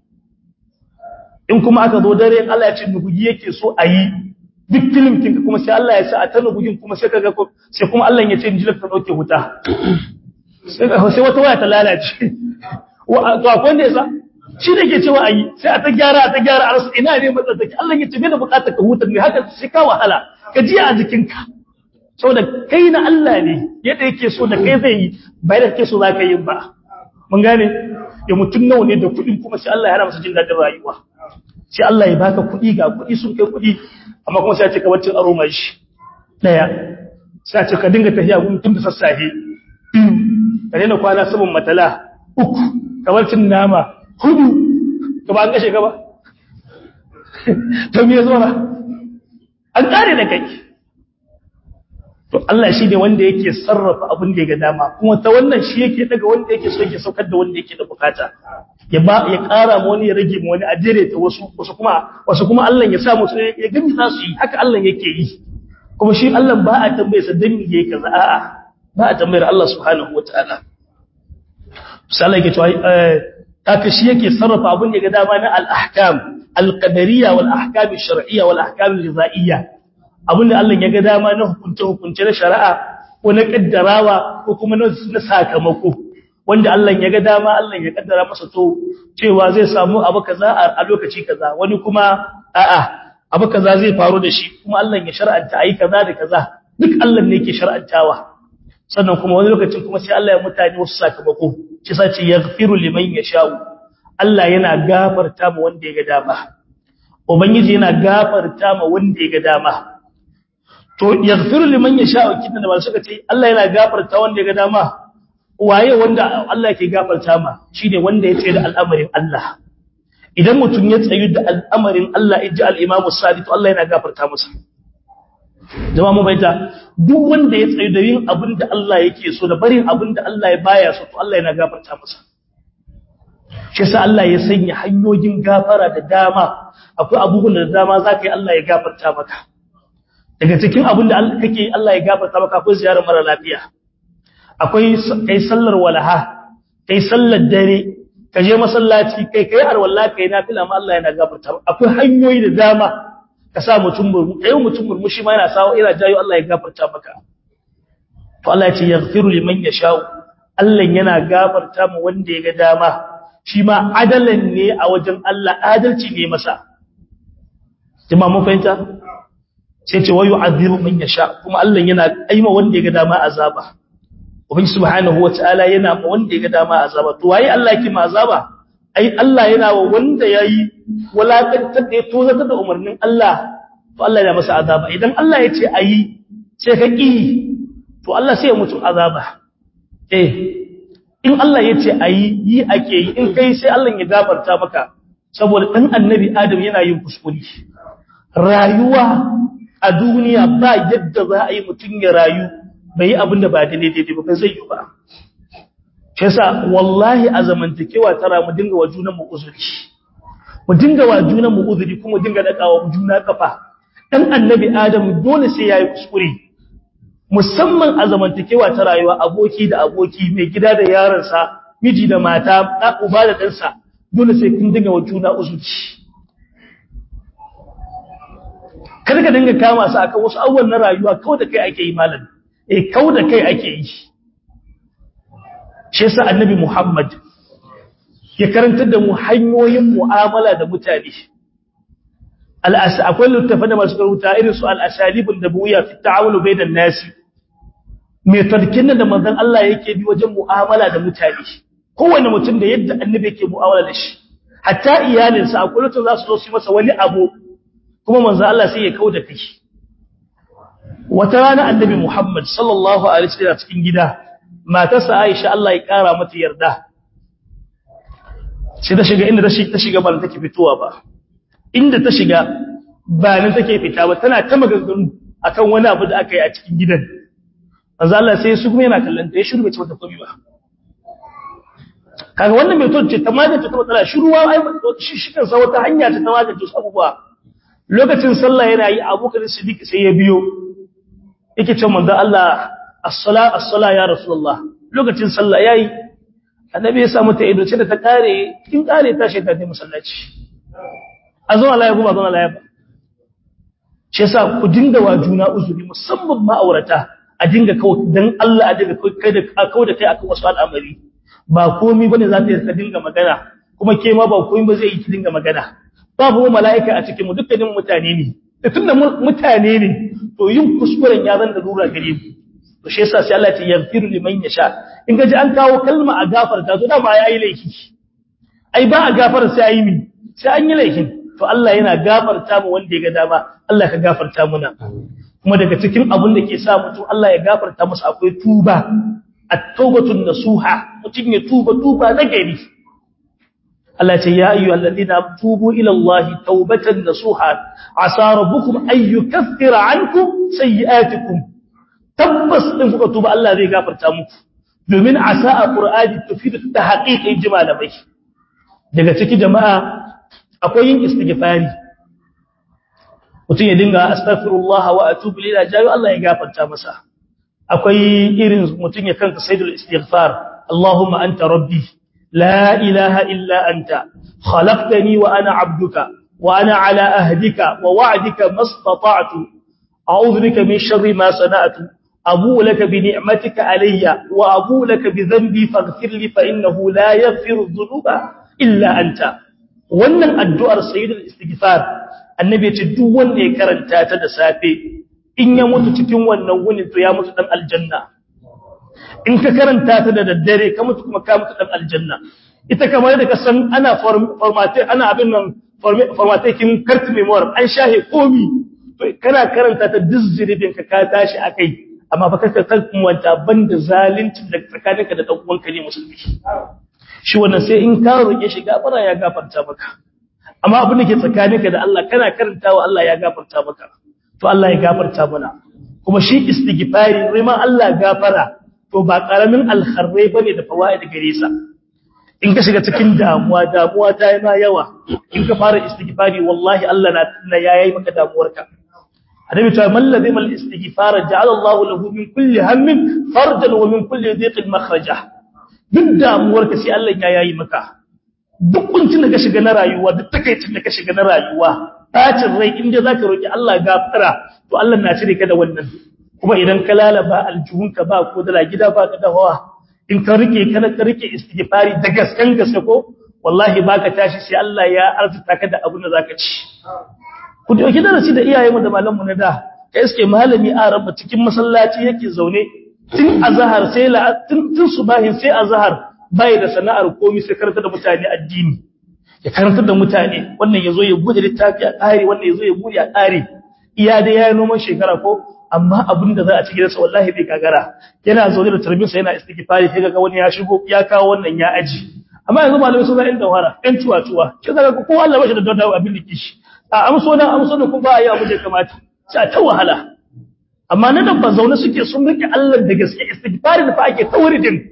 in kuma aka zo dare Allah ya ce nugugi yake so a yi duk filimkin ka kuma sai Allah ya sa a ta nugugin kuma sai kaga sai kuma Allah ya ce injilar ta dauke wuta sai sai wata waya ta lalace wa to akwai wanda ya sa shi da ke cewa a yi sai a ta gyara a ta gyara a rasu ina ne matsatsaki Allah ya tafi da bukatar ka hutar ne haka sai ka wahala ka ji a jikinka saboda kai na Allah ne yadda yake so da kai zai yi bai da kake so za ka yi ba mun gane ya mutum nawa ne da kuɗin kuma sai Allah ya hana masa jin daɗin rayuwa sai Allah ya baka kuɗi ga kuɗi sun kai kuɗi amma kuma sai ya ce ka wacce aro mai shi daya sai ya ce ka dinga tafiya gun tun da sassafe biyu ka daina kwana saman matala uku kamar cin nama hudu ka ba an kashe ka ba to me zo na an kare da kai to Allah shi ne wanda yake sarrafa abin da ya ga dama kuma ta wannan shi yake daga wanda yake so yake saukar da wanda yake da bukata ya ba ya ƙara mu wani ya rage mu wani a jere ta wasu wasu kuma wasu kuma Allah ya sa musu ya gami za su yi haka Allah yake yi kuma shi Allah ba a tambaye sa dan me yake kaza a'a ba a tambayar Allah subhanahu wataala misali yake cewa haka shi yake sarrafa abin da ga dama na al-ahkam al-qadariyya wal ahkam ash-shar'iyya wal ahkam al-ghizaiyya abin da Allah ya ga dama na hukunce hukunce na shari'a ko na kaddarawa ko kuma na sakamako wanda Allah ya ga dama Allah ya kaddara masa to cewa zai samu abu kaza a lokaci kaza wani kuma a'a abu kaza zai faru da shi kuma Allah ya shar'anta ayi kaza da kaza duk Allah ne yake shar'antawa sannan kuma wani lokacin kuma sai Allah ya mutane wasu sakamako shi sace yaghfiru liman yasha'u Allah yana gafarta ma wanda ya ga dama ubangiji yana gafarta ma wanda ya ga dama to yaghfiru liman yasha'u kidan da suka ce Allah yana gafarta wanda ya ga dama waye wanda Allah yake gafarta ma shine wanda ya tsaye da al'amarin Allah idan mutum ya tsayu da al'amarin Allah inji al-Imam Sadiq to Allah yana gafarta masa jama'a mu baita duk wanda ya tsayu da yin abin da Allah yake so da barin abin da Allah ya baya so to Allah yana gafarta masa shi yasa Allah ya sanya hanyoyin gafara da dama akwai abubuwan da dama zaka yi Allah ya gafarta maka daga cikin abin da kake Allah ya gafarta maka akwai ziyarar mara lafiya akwai kai sallar walaha kai sallar dare ka je masallaci kai kai arwalla kai nafila ma Allah yana gafarta akwai hanyoyi da dama ka sa mutum murmu kai mutum murmushi ma yana sawo ina jayo Allah ya gafarta maka to Allah ya ce yaghfiru liman yasha'u Allah yana gafarta mu wanda ya ga dama shi ma adalan ne a wajen Allah adalci ne masa jama'a mun fahimta sai ce wayu azibu man yasha kuma Allah yana aima wanda ya ga dama azaba ubangi subhanahu wataala yana ma wanda ya ga dama azaba to waye Allah yake ma azaba ai Allah yana wa wanda yayi walakantar da ya tozata da umarnin Allah to Allah yana masa azaba idan Allah ya ce ayi sai ka ki to Allah sai ya mutu azaba eh in Allah ya ce ayi yi ake yi in kai sai Allah ya gafarta maka saboda dan annabi Adam yana yin kuskure rayuwa a duniya ba yadda za a yi mutum ya rayu bai yi abin da ba daidai ba zai yi ba shi yasa wallahi a zamantakewa tara mu dinga wa junan mu uzuri mu dinga wa junan mu uzuri kuma mu dinga dakawa juna kafa dan annabi adam dole sai yayi kuskure musamman a zamantakewa ta rayuwa aboki da aboki mai gida da yaransa miji da mata da uba da ɗansa dole sai kun dinga wa juna uzuri kada ka dinga kama su akan wasu abubuwan na rayuwa kawai da kai ake yi malam eh kawai da kai ake yi shi yasa annabi Muhammad ya karantar da mu hanyoyin mu'amala da mutane al'as akwai littafa da masu karuta irin su al-asalibun nabawiyya fi ta'amul bainan nasi mai tarkin da manzon Allah yake bi wajen mu'amala da mutane kowanne mutum da yadda annabi yake mu'amala da shi hatta iyalinsa akwai lokacin za su zo su masa wani abu kuma manzon Allah sai ya kauda kai wata rana annabi Muhammad sallallahu alaihi wasallam cikin gida matarsa Aisha Allah ya kara mata yarda sai ta shiga inda ta shiga ba take fitowa ba inda ta shiga ba nan take fita ba tana ta maganganu akan wani abu da aka yi a cikin gidan manzo Allah sai su kuma yana kallon ta ya shiru bai ce mata komai ba kaga wannan mai ce ta magance ta matsala shiruwa ai shi shi kan sa wata hanya ta ta magance su abubuwa lokacin sallah yana yi Abubakar Siddiq sai ya biyo yake ce manzo Allah as-sala as-sala ya rasulullah lokacin sallah yayi annabi ya samu ta ido ce da ta kare kin kare ta shi ta je masallaci a zo Allah ya kuma zo Allah ya ba shi yasa ku dinga wa juna uzuri musamman ma'aurata a dinga kawo dan Allah a dinga kai da kawo da kai akan wasu al'amari ba komai bane za ta yi ka dinga magana kuma ke ma ba komai ba zai yi ki dinga magana babu mala'ika a cikin mu dukkanin mutane ne da tunda mutane ne to yin kuskuren ya zan da lura gare mu to shi yasa sai Allah ya yaghfiru liman yasha in gaji an kawo kalma a gafarta to dama yayi laifi ai ba a gafara sai ayi mi sai an yi laifin to Allah yana gafarta mu wanda ya ga dama Allah ka gafarta muna kuma daga cikin abin da ke sa mutum Allah ya gafarta masa akwai tuba at-taubatun nasuha mutum ya tuba tuba na gari Allah ce ya ayyu alladhina tubu ila Allah taubatan nasuha asa rabbukum ay yukaffira ankum sayi'atikum tabbas din kuka tuba Allah zai gafarta muku domin asa a qur'ani tufidu tahqiqi jimalamai daga ciki jama'a akwai yin istighfari mutum ya dinga astaghfirullah wa atubu ilayhi jayo Allah ya gafarta masa akwai irin mutum ya kanka sayyidul istighfar Allahumma anta rabbi la ilaha illa anta khalaqtani wa ana abduka wa ana ala ahdika wa wa'dika mastata'tu a'udhu bika min sharri ma sana'tu abu laka bi ni'matika alayya wa abu laka bi dhanbi faghfir li fa innahu la yaghfiru dhunuba illa anta wannan addu'ar sayyidul istighfar annabi ya ce duk wanda ya karanta ta da safe in ya mutu cikin wannan wunin to ya mutu dan aljanna in ka karanta ta da daddare ka mutu kuma ka mutu dan aljanna ita kamar da ka san ana formatin ana abin nan formatin carte memoire an shahe komi to kana karanta ta dizziribin ka ka tashi akai amma fa kaka kan wanta banda zalunci da tsakaninka da dan uwanka ne musulmi shi wannan sai in ka roke shi gafara ya gafarta maka amma abin da ke tsakaninka da Allah kana karantawa Allah ya gafarta maka to Allah ya gafarta mana kuma shi istighfari rima Allah gafara to ba karamin alkharrai bane da fawaid gare sa in ka shiga cikin damuwa damuwa ta yi ma yawa in ka fara istighfari wallahi Allah na na yayi maka damuwarka annabi ta man ladhi mal istighfar ja'ala Allahu lahu min kulli hammin farjan wa min kulli dhiqin makhraja duk damuwarka sai Allah ya yayi maka duk kuncin da ka shiga na rayuwa duk takaicin da ka shiga na rayuwa bacin rai inda zaka roki Allah gafara to Allah na cire ka da wannan kuma idan ka lalaba aljuhunka ba ko da gida ba ka da hawa in ka rike kana ka rike istighfari da gaskan gaske ko wallahi baka tashi sai Allah ya arzuta ka da abin da zaka ci ku dauki darasi da iyayenmu da malamanmu na da kai iske malami a rabba cikin masallaci yake zaune tun azhar sai la tun subahin sai azhar bai da sana'ar komai sai karanta da mutane addini ya karanta da mutane wannan yazo ya bude littafi a ƙare wannan yazo ya bude a ƙare iya da yayi noman shekara ko amma abin da za a cikin sa wallahi bai kagara yana zaune da tarbiyarsa yana istighfari sai ga wani ya shigo ya kawo wannan ya aji amma yanzu malamai sun ga inda wara ɗan tuwa tuwa sai ga ko Allah bashi da dadawa abin da kishi a amso na amso da kuma ba a yi abu da kamata sai ta wahala amma na dabba zaune suke sun rike Allah da gaske istighfari da fa ake tauridin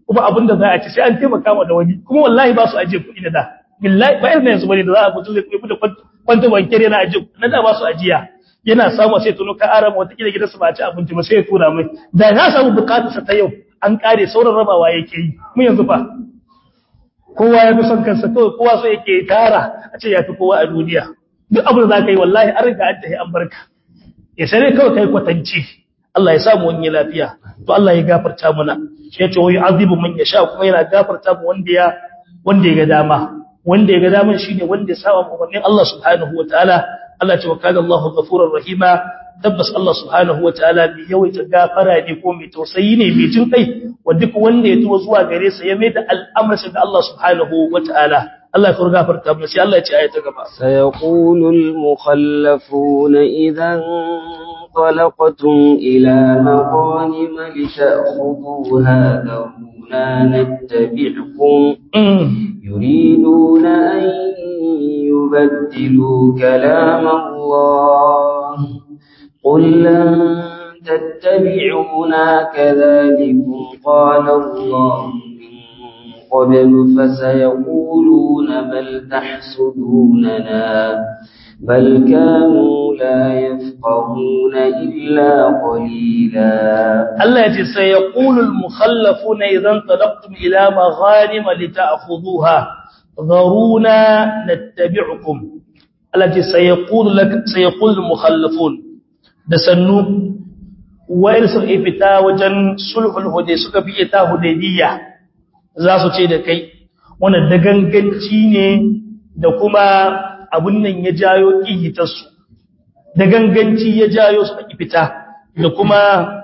kuma abin da za a ci sai an taimaka wa da wani kuma wallahi ba su ajiye kuɗi na da billahi ba irin yanzu bane da za a mutum zai kuɗi da kwanta bankiyar yana ajiye na da ba su ajiya yana samu sai tuno ka arama wata kila gidansu ba ci abinci ba sai ya tura mai da ya samu bukatarsa ta yau an kare sauran rabawa yake yi mu yanzu fa kowa ya fi son kansa kawai kowa so yake tara a ce ya fi kowa a duniya duk abin da za ka yi wallahi an riga an tafi an barka ya sai kawai kai kwatanci Allah ya samu wani lafiya to Allah ya gafarta mana shi ya ce wai azibu man yasha kuma yana gafarta mu wanda ya wanda ya ga dama wanda ya ga dama shine wanda ya saba umarnin Allah subhanahu wataala Allah ce wa kana Allahu ghafurur rahima tabbas Allah subhanahu wataala mai yawaita gafara ne ko mai tausayi ne mai jin kai wa duk wanda ya tuba zuwa gare sa ya mai da al'amarin ga Allah subhanahu wataala Allah ya gafarta mana sai Allah ya ce ayata gaba sayaqulul mukhallafuna idan انطلقتم إلى مغانم لتأخذوها ذرونا نتبعكم يريدون أن يبدلوا كلام الله قل لن تتبعونا كذلكم قال الله من قبل فسيقولون بل تحسدوننا بل كانوا لا يفقهون إلا قليلا الله يتي سيقول المخلفون إذا انطلقتم إلى مغانم لتأخذوها ذرونا نتبعكم التي سيقول لك سيقول المخلفون دسنو وإن سوء فتا وجن سلح الهدي سوء في إتا هديدية زاسو ce da kai wannan daganganci ne da kuma abun nan ya jayo ƙihitarsu da ganganci ya jayo su a fita da kuma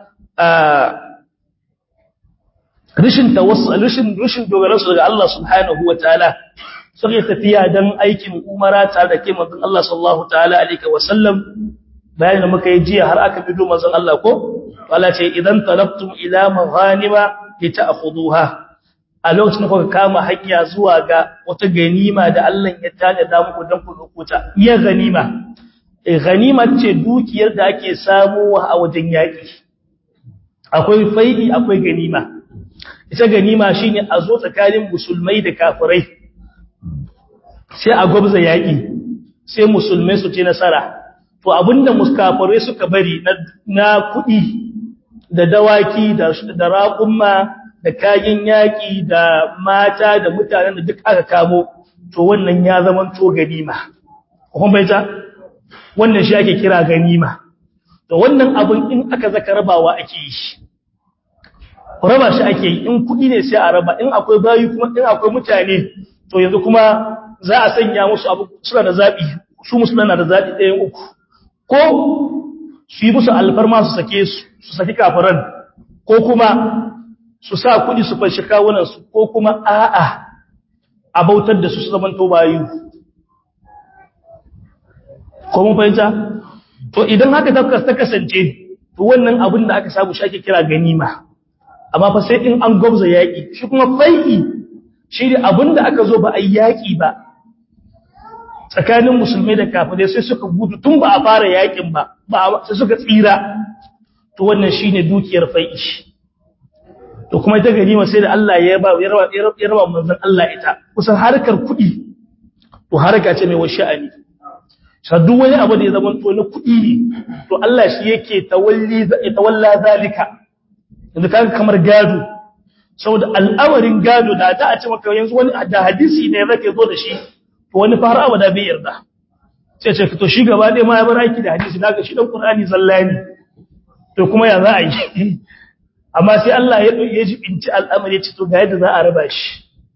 rishin rishin rishin dogaransu daga Allah subhanahu wa ta'ala suka yi tafiya don aikin umara tare da ke manzon Allah sallallahu ta'ala alaihi wa sallam bayan da muka yi jiya har aka bido manzon Allah ko Allah ce idan talabtum ila maghanima lita'khuduha a lokacin da kuka kama hanya zuwa ga wata ganima da Allah ya tada muku don ku lokuta iya ganima e ganima ce dukiyar da ake samuwa a wajen yaki akwai faidi akwai ganima ita ganima shine a zo tsakanin musulmai da kafirai sai a gwabza yaki sai musulmai su ci nasara to abinda muskafirai suka bari na kuɗi da dawaki da raƙumma da kayan yaƙi da mata da mutanen da duk aka kamo to wannan ya zama to ganima kuma bai ta wannan shi ake kira ganima to wannan abin in aka zaka rabawa ake yi raba shi ake yi in kuɗi ne sai a raba in akwai bayi kuma in akwai mutane to yanzu kuma za a sanya musu abu suna da zaɓi su musulman na da zaɓi ɗayan uku ko su yi musu alfarma su sake su su saki kafiran ko kuma su sa kuɗi su fashi kawunansu ko kuma a'a a bautar da su su zaman to bayu ko mun fahimta to idan haka ta kasance to wannan abin da aka samu shi ake kira ganima amma fa sai in an gwabza yaƙi shi kuma fai'i shi ne abin da aka zo ba a yi yaƙi ba tsakanin musulmai da kafirai sai suka gudu tun ba a fara yaƙin ba sai suka tsira to wannan shine dukiyar fai'i to kuma ita ganima sai da Allah ya ba ya raba manzon Allah ita kusan harkar kuɗi to harka ce mai washa'ani duk wani abu da ya zama to na kuɗi ne to Allah shi yake tawalli tawalla zalika yanzu kaga kamar gado saboda al'amarin gado da ta a ce maka yanzu wani da hadisi ne zake zo da shi to wani fara abada bai yarda sai ce to shi gaba ɗaya ma ya bar aiki da hadisi daga shi dan Qur'ani zallani to kuma ya za a yi amma sai Allah ya ya jibinci al'amari ya ce to ga yadda za a raba shi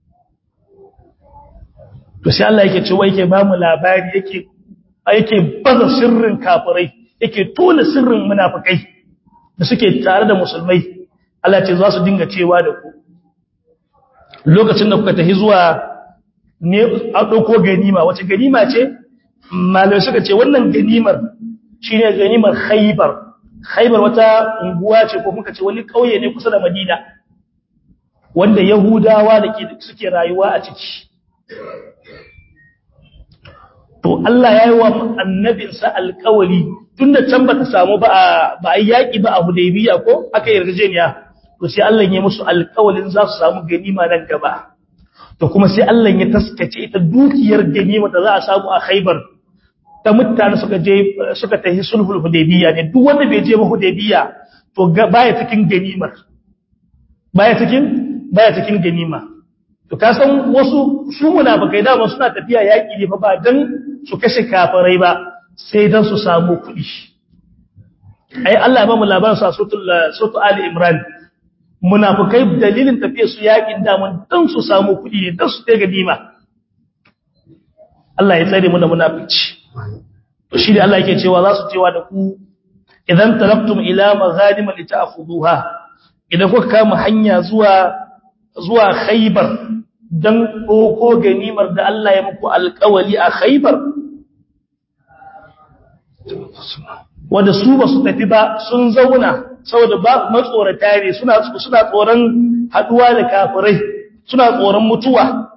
to sai Allah yake cewa yake ba mu labari yake yake baza sirrin kafirai yake tona sirrin munafikai da suke tare da musulmai Allah ce za su dinga cewa da ku lokacin da kuka tafi zuwa ne a dauko ganima wace ganima ce malamai suka ce wannan ganimar shine ganimar Khaybar Khaybar wata unguwa ce ko muka ce wani kauye ne kusa da Madina wanda Yahudawa da suke rayuwa a ciki to Allah ya yi wa annabinsa alkawali tunda can ba ta samu ba a yaƙi ba a Hudaybiya ko aka yarjejeniya to sai Allah ya musu alƙawalin za su samu ganima nan gaba to kuma sai Allah ya taskace ita dukiyar ganima da za a samu a Khaibar ta mutane suka je suka tafi sulhul hudaybiya ne duk wanda bai je ba hudaybiya to baya cikin ganimar baya cikin baya cikin ganima to ka san wasu su munafikai da ba suna tafiya yaki ne fa ba dan su kashe kafirai ba sai dan su samu kuɗi ai Allah ya ba mu labarin sa suratul suratul ali imran munafikai dalilin tafiyar su yakin da mun dan su samu kuɗi ne dan su ta ganima Allah ya tsare mu da munafici to shi da Allah yake cewa za su cewa da ku idan talaqtum ila maghanim lita'khuduha idan kuka kama hanya zuwa zuwa Khaybar dan ko ganimar da Allah ya muku alƙawali a Khaybar wanda su ba su tafi ba sun zauna saboda ba matsorata ne suna suna tsoron haduwa da kafirai suna tsoron mutuwa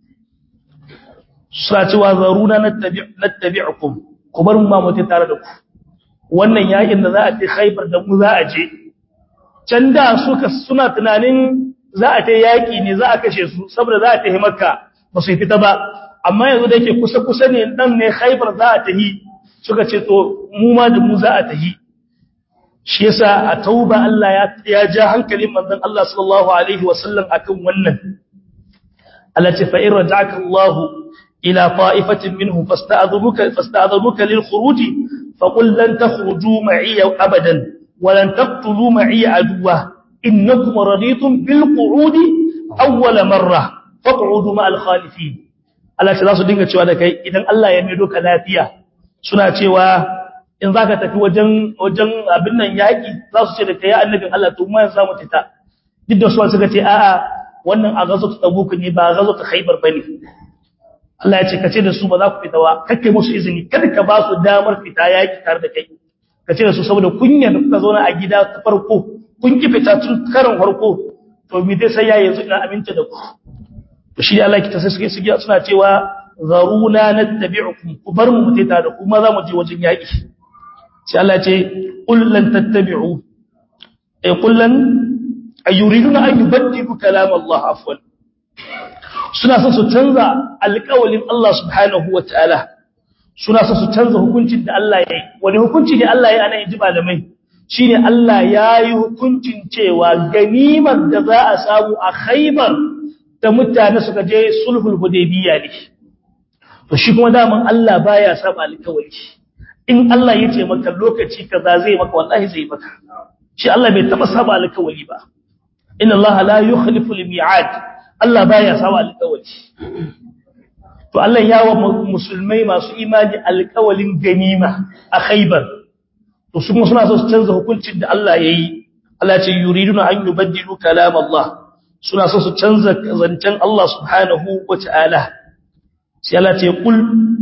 suna cewa zaruna nattabi'ukum ku bar mu ma mutu tare da ku wannan yakin da za a ce Khaibar da mu za a je can da suka suna tunanin za a ta yaki ne za a kashe su saboda za a ta Makka ba su fita ba amma yanzu da yake kusa kusa ne dan ne Khaibar za a tahi suka ce to mu ma da mu za a tahi shi yasa a tauba Allah ya ya ja hankalin manzon Allah sallallahu alaihi wasallam akan wannan Allah ce fa in raja'aka Allah إلى طائفة منهم فاستأذنوك, فاستأذنوك للخروج فقل لن تخرجوا معي أبدا ولن تقتلوا معي عدوا إنكم رضيتم بالقعود أول مرة فاقعدوا مع الخالفين Allah ce za su dinga cewa da kai idan Allah ya maido ka lafiya suna cewa in za ka tafi wajen wajen abin nan yaƙi za su ce da kai ya annabin Allah to mu yanzu za mu fita duk da su suka ce a'a wannan a gazo ta tabuk ne ba gazo ta khaybar bane Allah ya ce kace da su ba za ku fita ba kake musu izini kada ka ba su damar fita yaki tare da kai kace da su saboda kunya da kuka zauna a gida ta farko kun ki fita tun karin farko to me dai sai ya yanzu ina aminta da ku to shi Allah ki ta sai suke suke suna cewa zaruna nattabi'ukum ku bar mu mutai tare da ku ma za mu je wajen yaki sai Allah ya ce qul lan tattabi'u ay qul lan ayuriduna an yubaddilu kalam Allah afwan suna son su canza alƙawalin Allah subhanahu wa ta'ala suna son su canza hukuncin da Allah ya yi wani hukunci ne Allah ya yi ana yin ji malamai shi ne Allah ya yi hukuncin cewa ganimar da za a samu a haibar da mutane suka je sulhul hudaybiya ne to shi kuma daman Allah baya saba alƙawari in Allah ya ce maka lokaci kaza zai maka wallahi zai maka shi Allah bai taba saba alƙawari ba inna Allah la yukhlifu al-mi'ad Allah baya sawa alƙawari to Allah ya wa musulmai masu imani alƙawalin ganima a Khaibar to su kuma suna so su canza hukuncin da Allah yayi Allah ce yuriduna an yubaddilu kalam Allah suna so su canza zancen Allah subhanahu wata'ala sai Allah ce kul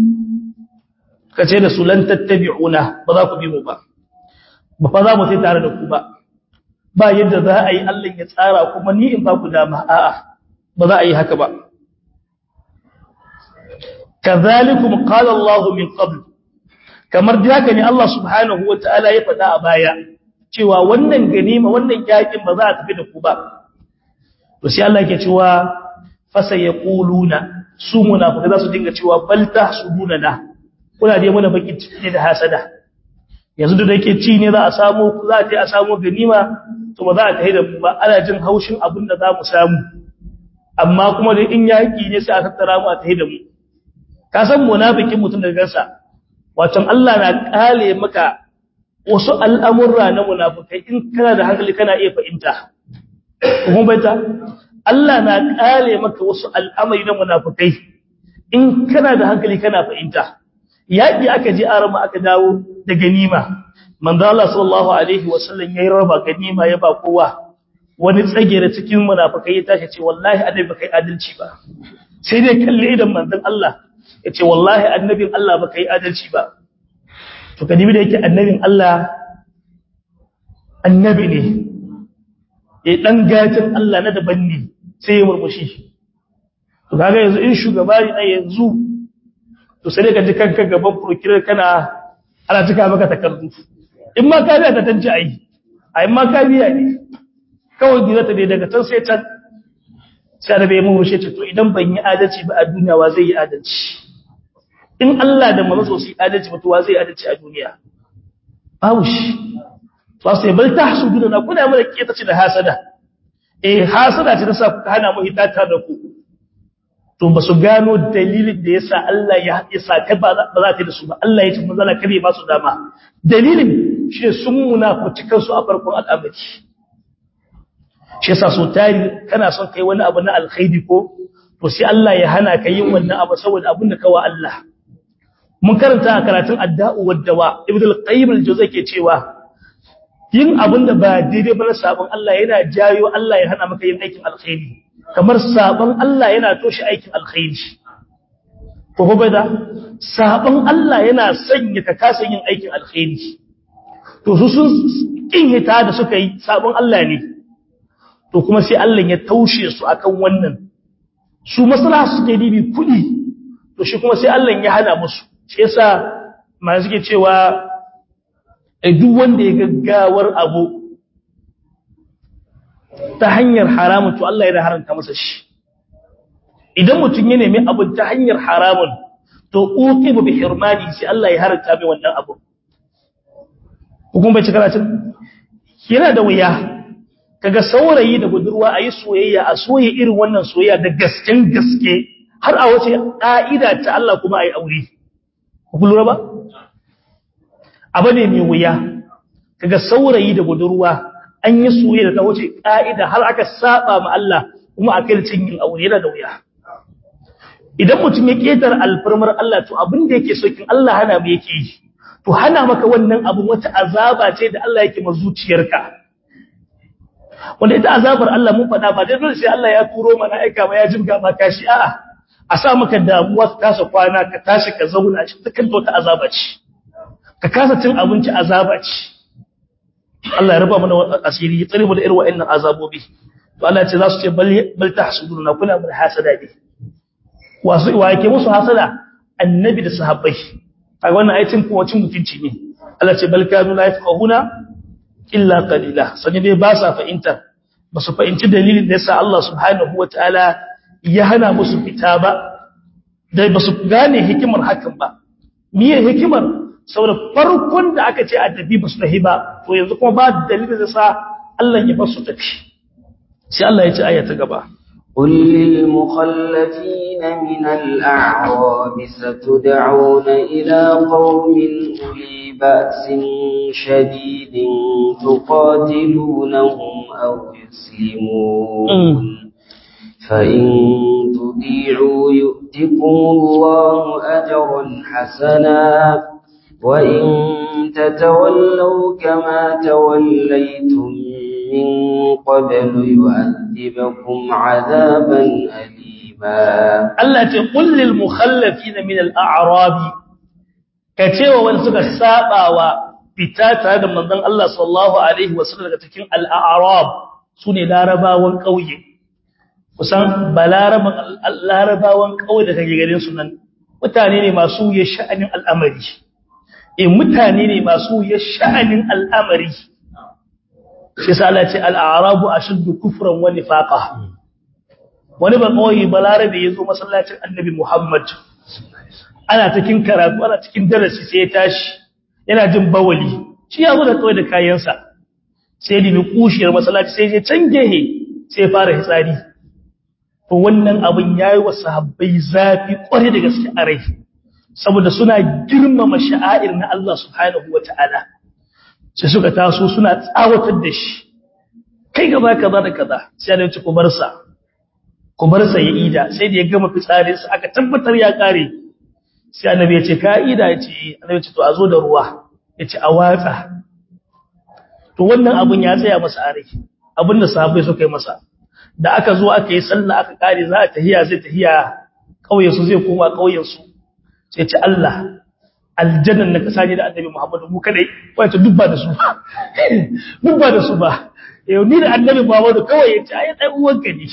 kace da su lan tattabi'una ba za ku bi mu ba ba fa za mu sai tare da ku ba ba yadda za a yi Allah ya tsara kuma ni in ba ku dama a'a ba za a yi haka ba kazalikum qala Allah min qabl kamar da haka ne Allah subhanahu wataala ya faɗa a baya cewa wannan ganima wannan yakin ba za a tafi da ku ba to sai Allah yake cewa fasa yaquluna su munafikai za su dinga cewa bal tahsuduna na kuna dai mana baki ne da hasada yanzu da yake ci ne za a samu za a je a samu ganima to ba za a tafi da mu ba ana jin haushin abin da za mu samu amma kuma da in yaki ne sai a tattara mu a tafi da mu ka san munafikin mutum da gansa wato Allah na kale maka wasu al'amurra na munafikai in kana da hankali kana iya fahimta kuma baita Allah na kale maka wasu al'amari na munafikai in kana da hankali kana fahimta yaki aka je arama aka dawo da ganima manzo Allah sallallahu alaihi wasallam yayi raba ganima ya ba kowa wani tsagere cikin munafikai ya tashi ce wallahi annabi baka yi adalci ba sai dai kalle idan manzon Allah ya ce wallahi annabin Allah baka yi adalci ba to kadibi da yake annabin Allah annabi ne ya dan gajin Allah na daban ne sai ya murmushi to kaga yanzu in shugaba ne yanzu to sai ka ji kanka gaban prokirar kana ana cika maka takardu in ma ka biya ta tanci ai ai ma ka biya ne kawai gizata dai daga can sai can sai da bai mu rushe ce to idan ban yi adalci ba a duniya wa zai yi adalci in Allah da manzo su yi adalci ba to wa zai yi adalci a duniya babu shi ba sai bal tahsuduna na kuna mana keta ce da hasada eh hasada ce ta sa ku hana mu hitata da ku to ba su gano dalilin da yasa Allah ya isa ka ba za ta da su ba Allah ya ce mun zala kare ba su dama dalilin shi sun munafici kansu a farkon al'amari shi yasa so tari kana son kai wani abu na alkhairi ko to sai Allah ya hana ka yin wannan abu saboda abin da kawa Allah mun karanta a karatun adda'u waddawa ibnu al-qayyim al-juzay ke cewa yin abin da ba daidai ba na sabon Allah yana jayo Allah ya hana maka yin aikin alkhairi kamar sabon Allah yana toshe aikin alkhairi ko ko da sabon Allah yana sanya ka kasa yin aikin alkhairi to su sun kin hita da suka yi sabon Allah ne to kuma sai Allah ya taushe su akan wannan su maslaha suke dibi kudi to shi kuma sai Allah ya hana musu shi yasa ma suke cewa duk wanda ya gaggawar abu ta hanyar haramun to Allah ya haranta masa shi idan mutum ya nemi abu ta hanyar haramun to uqibu bi hirmani sai Allah ya haranta mai wannan abu hukum bai cika cin yana da wuya kaga saurayi da budurwa ayi soyayya a soye irin wannan soyayya da gasken gaske har a wace ka'ida ta Allah kuma ayi aure ku lura ba abu ne mai wuya kaga saurayi da budurwa an yi soyayya da ta wuce ka'ida har aka saba ma Allah kuma a kai cin yin aure yana da wuya idan mutum ya ketar alfarmar Allah to abin da yake so kin Allah hana mu yake yi to hana maka wannan abin wata azaba ce da Allah yake ma zuciyarka wanda ita azabar Allah mun faɗa ba dai dole sai Allah ya turo mana aika ma ya jinga ma kashi a'a a sa maka damuwa ka kasa kwana ka tashi ka zauna shi dukkan wata azaba ce ka kasa cin abinci azaba ce Allah ya raba mana asiri ya tsare mu da irin wa'annan azabobi to Allah ya ce za su ce bal bal tahsuduna kuna mun hasada ne wasu wa yake musu hasada annabi da sahabbai kaga wannan ayatin kuma cin mutunci ne Allah ce bal kanu la yafqahuna illa qalila sanye dai ba sa fahimta ba su fahimci dalilin da yasa Allah subhanahu wataala ya hana musu fita ba dai ba su gane hikimar hakan ba miye hikimar saboda farkon da aka ce a tafi ba su tafi ba to yanzu kuma ba dalilin da sa Allah ya ba su tafi sai Allah ya ce aya ta gaba قل للمخلفين من الأعراب ستدعون إلى قوم أولي بأس شديد تقاتلونهم أو يسلمون فإن تطيعوا يؤتكم الله أجرا حسنا وإن تتولوا كما توليتم من قبل يعذبكم عذابا أليما Allah ce kullil mukhallafina min al-a'rab kacewa wanda suka sabawa fita tare da manzon Allah sallallahu alaihi wasallam daga cikin al-a'rab sune larabawan kauye kusan balaraban larabawan kauye da kake garin su nan mutane ne masu ya sha'anin al'amari eh mutane ne masu ya sha'anin al'amari shi sa Allah ce al-a'rabu ashaddu kufran wa nifaqa wani ba kawai balarabe ya zo masallacin annabi Muhammad ana cikin karatu ana cikin darasi sai ya tashi yana jin bawali shi ya zo da kawai da kayansa sai da bi kushiyar masallaci sai ya cangehe sai fara hitsari to wannan abin yayi wa sahabbai zafi kware da gaske a rai saboda suna girmama sha'air na Allah subhanahu wataala sai suka taso suna tsawatar da shi kai gaba kaza da kaza sai da ci ku bar sa ku bar sa ya ida sai da ya gama fitsarin sa aka tabbatar ya kare sai annabi ya ce ka ida ya ce annabi ya ce to a zo da ruwa ya ce a watsa to wannan abun ya tsaya masa a rai abin da sahabbai suka yi masa da aka zo aka yi sallah aka kare za a tahiya zai tahiya kauyen su zai koma kauyen su sai ce Allah aljannan na kasa ne da annabi Muhammadu mu kadai wato dubba da su ba dubba da su ba yau ni da annabi Muhammadu kawai ya ce ai dan uwanka ne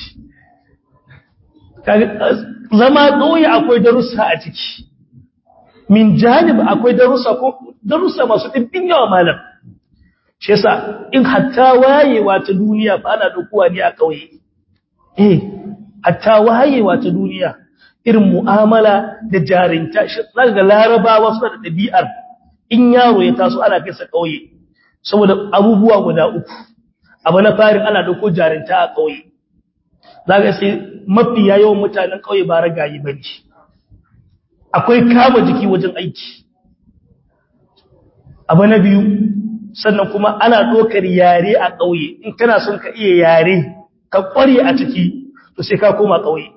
zama ƙauye akwai darussa a ciki min janib akwai darussa ko darussa masu ɗimbin yawa malam shi yasa in hatta wayewa ta duniya fa ana dokuwa ne a kauye eh hatta wayewa ta duniya irin mu'amala da jarinta shi zaka larabawa suna da dabi'ar in yaro ya taso ana kai sa kauye saboda abubuwa guda uku abu na farin ana dauko jarinta a kauye zaka sai mafi yawan mutanen kauye ba ragayi bane akwai kama jiki wajen aiki abu na biyu sannan kuma ana ɗaukar yare a ƙauye in kana son ka iya yare ka ƙware a ciki to sai ka koma ƙauye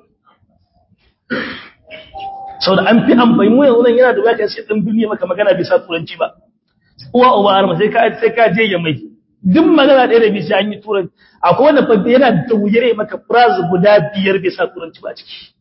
sau da an fi amfani mu yanzu nan yana da wuya sai ɗan duniya maka magana bisa turanci ba uwa uba arma sai ka sai ka je ya mai duk magana ɗaya da bisa an yi turanci akwai wanda fa yana da wuyar maka phrase guda biyar bisa turanci ba ciki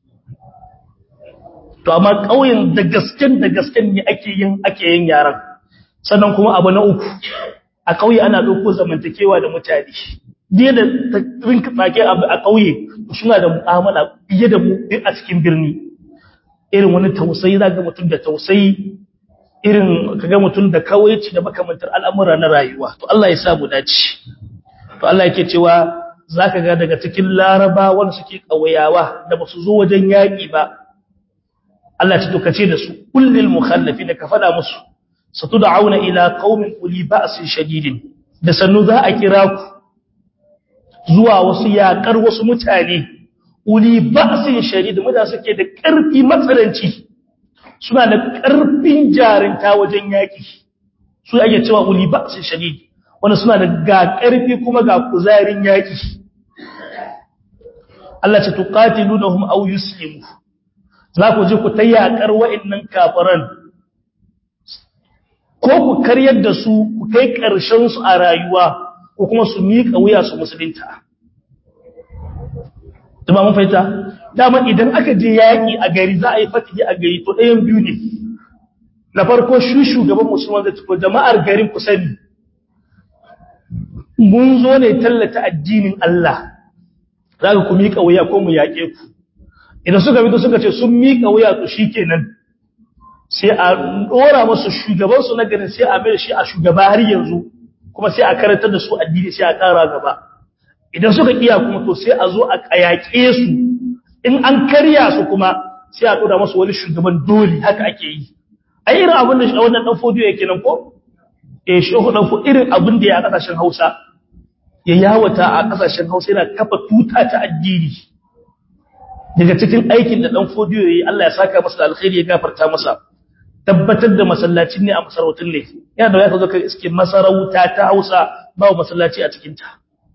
to amma ƙauyen da gasken da gasken ne ake yin ake yin yaran sannan kuma abu na uku a ƙauye ana ɗauko zamantakewa da mutane diya da rinka tsake a ƙauye suna da mu'amala fiye da mu a cikin birni irin wani tausayi za ga mutum da tausayi irin kaga mutum da kawaici da makamantar al'amura na rayuwa to Allah ya sa mu dace to Allah yake cewa zaka ga daga cikin laraba wanda suke ƙauyawa da basu zo wajen yaƙi ba Allah ya ce da su kullil mukhallafin ka fada musu satud'auna ila qaumin uli ba'sin shadidin da sannu za a kira ku zuwa wasu yakar wasu mutane uli ba'sin shadid mutane suke da ƙarfi matsalanci suna da ƙarfin jarinta wajen yaki su ake cewa uli ba'sin shadid wanda suna da ga ƙarfi kuma ga kuzarin yaki Allah ce tuqatilunhum aw yuslimu za ku je ku tayyakar wa'annan kafiran ko ku karyar da su ku kai ƙarshen su a rayuwa ko kuma su miƙa wuya su musulunta Dama mun fahimta dama idan aka je yaƙi a gari za a yi fatihi a gari to ɗayan biyu ne na farko shi shugaban musulman da tuko jama'ar garin ku sani mun zo ne tallata addinin Allah za ku miƙa wuya ko mu yaƙe ku idan suka fito suka ce sun miƙa wuya to shikenan sai a dora musu shugabansu na garin sai a mai shi a shugaba har yanzu kuma sai a karantar da su addini sai a ƙara gaba idan suka kiya kuma to sai a zo a kayake su in an karya su kuma sai a dora musu wani shugaban dole haka ake yi ai irin abin da wannan dan fodiyo yake nan ko eh shehu dan fo irin abin da ya a kasashen Hausa ya yawata a kasashen Hausa yana kafa tuta ta addini daga cikin aikin da dan fodiyo yayi Allah ya saka masa alkhairi ya gafarta masa tabbatar da masallacin ne a masarautun ne yana da ya zo kai iske masarauta ta Hausa ba masallaci a cikin ta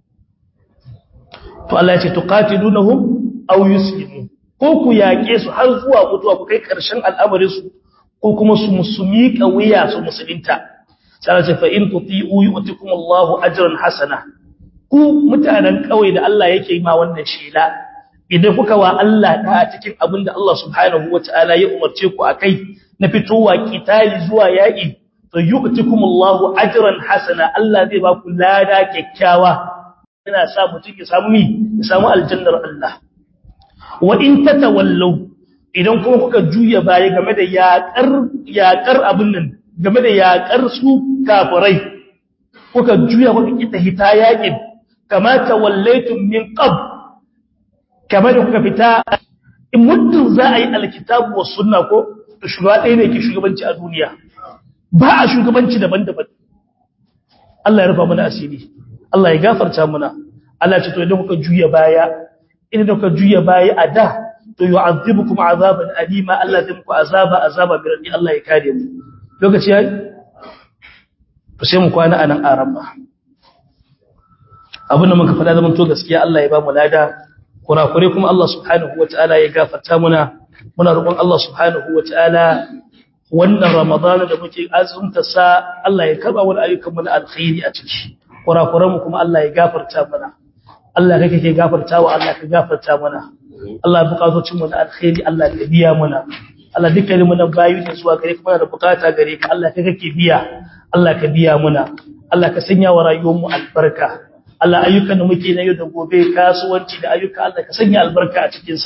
to Allah ya ce tuqatilunhum aw yuslimu ko ku yaƙe su har zuwa mutuwa ku kai ƙarshen al'amarin su ko kuma su musumi wuya su musulunta sai Allah ya ce fa in tuti'u yu'tikum Allahu ajran hasana ku mutanen kauye da Allah yake ma wannan shela idan kuka wa Allah da cikin abin da Allah subhanahu wataala ya umarce ku akai na fitowa kitali zuwa yaƙi to yu'tikum Allahu ajran hasana Allah zai ba ku lada kyakkyawa yana sa mutum ya samu mi ya samu aljannar Allah wa in tatawallaw idan kuma kuka juya baya game da yaƙar yaƙar abin nan game da yaƙar su kafirai kuka juya kuka kita hita yaƙin kama tawallaytum min qab kamar da kuka fita in muddin za a yi alkitabu was sunna ko to shugaba ɗaya ne ke shugabanci a duniya ba a shugabanci daban-daban Allah ya rufa mana asiri Allah ya gafarta mana Allah ce to idan kuka juya baya idan kuka juya baya a da to yu'adhibukum azaban alima Allah zai muku azaba azaba bi rabbi Allah ya kare mu lokaci yayi to sai mu kwana anan araba abin da muka faɗa zaman to gaskiya Allah ya ba mu lada kurakure kuma Allah subhanahu wataala ya gafarta muna muna roƙon Allah subhanahu wataala wannan Ramadan da muke azumta sa Allah ya karba wani ayyukan mu na alkhairi a ciki kurakuran mu kuma Allah ya gafarta mana Allah kake ke gafartawa Allah ka gafarta mana Allah bukatocin mu na alkhairi Allah ka biya mana Allah dukkanin mu na bayu ne zuwa gare ka muna da bukata gare ka Allah ka kake biya Allah ka biya mana Allah ka sanya wa rayuwar mu albarka Allah ayyukan da muke na yau da gobe kasuwanci da ayyuka Allah ka sanya albarka a cikin sa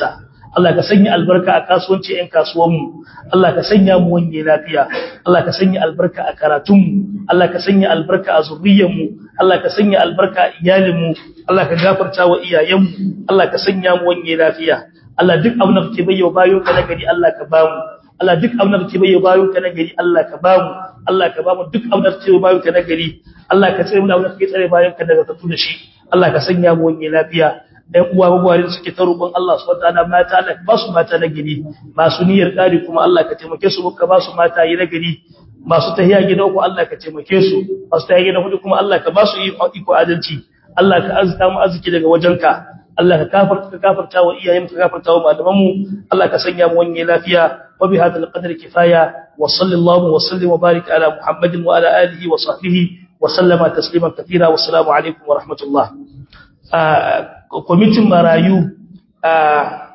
Allah ka sanya albarka a kasuwanci ƴan kasuwanmu Allah ka sanya mu wanye lafiya Allah ka sanya albarka a karatunmu Allah ka sanya albarka a zuriyarmu Allah ka sanya albarka a iyalinmu Allah ka gafarta wa iyayenmu Allah ka sanya mu wanye lafiya Allah duk abin da kake bayyana bayo ka na gari Allah ka bamu Allah duk abin da kake bayyana bayo ka na gari Allah ka bamu Allah ka bamu duk abin da kake bayo ka na gari Allah ka tsare mu da abin da kake tsare bayan ka daga katu da shi Allah ka sanya mu wanye lafiya ɗan uwa gwagware da suke ta roƙon Allah su wata na mata Allah ka ba su mata na gari masu niyyar ƙari kuma Allah ka taimake su ka ba su mata yi na gari masu tahiya gida uku Allah ka taimake su masu tahiya gida hudu kuma Allah ka ba su iko adalci Allah ka azta mu arziki daga wajenka Allah ka kafarta ka kafarta wa iyayen ka kafarta wa malaman mu Allah ka sanya mu wani lafiya wa bi hadal qadri kifaya wa sallallahu wa sallim wa barik ala muhammadin wa ala alihi wa sahbihi wa sallama tasliman katira wa assalamu alaikum wa rahmatullah kwamitin marayu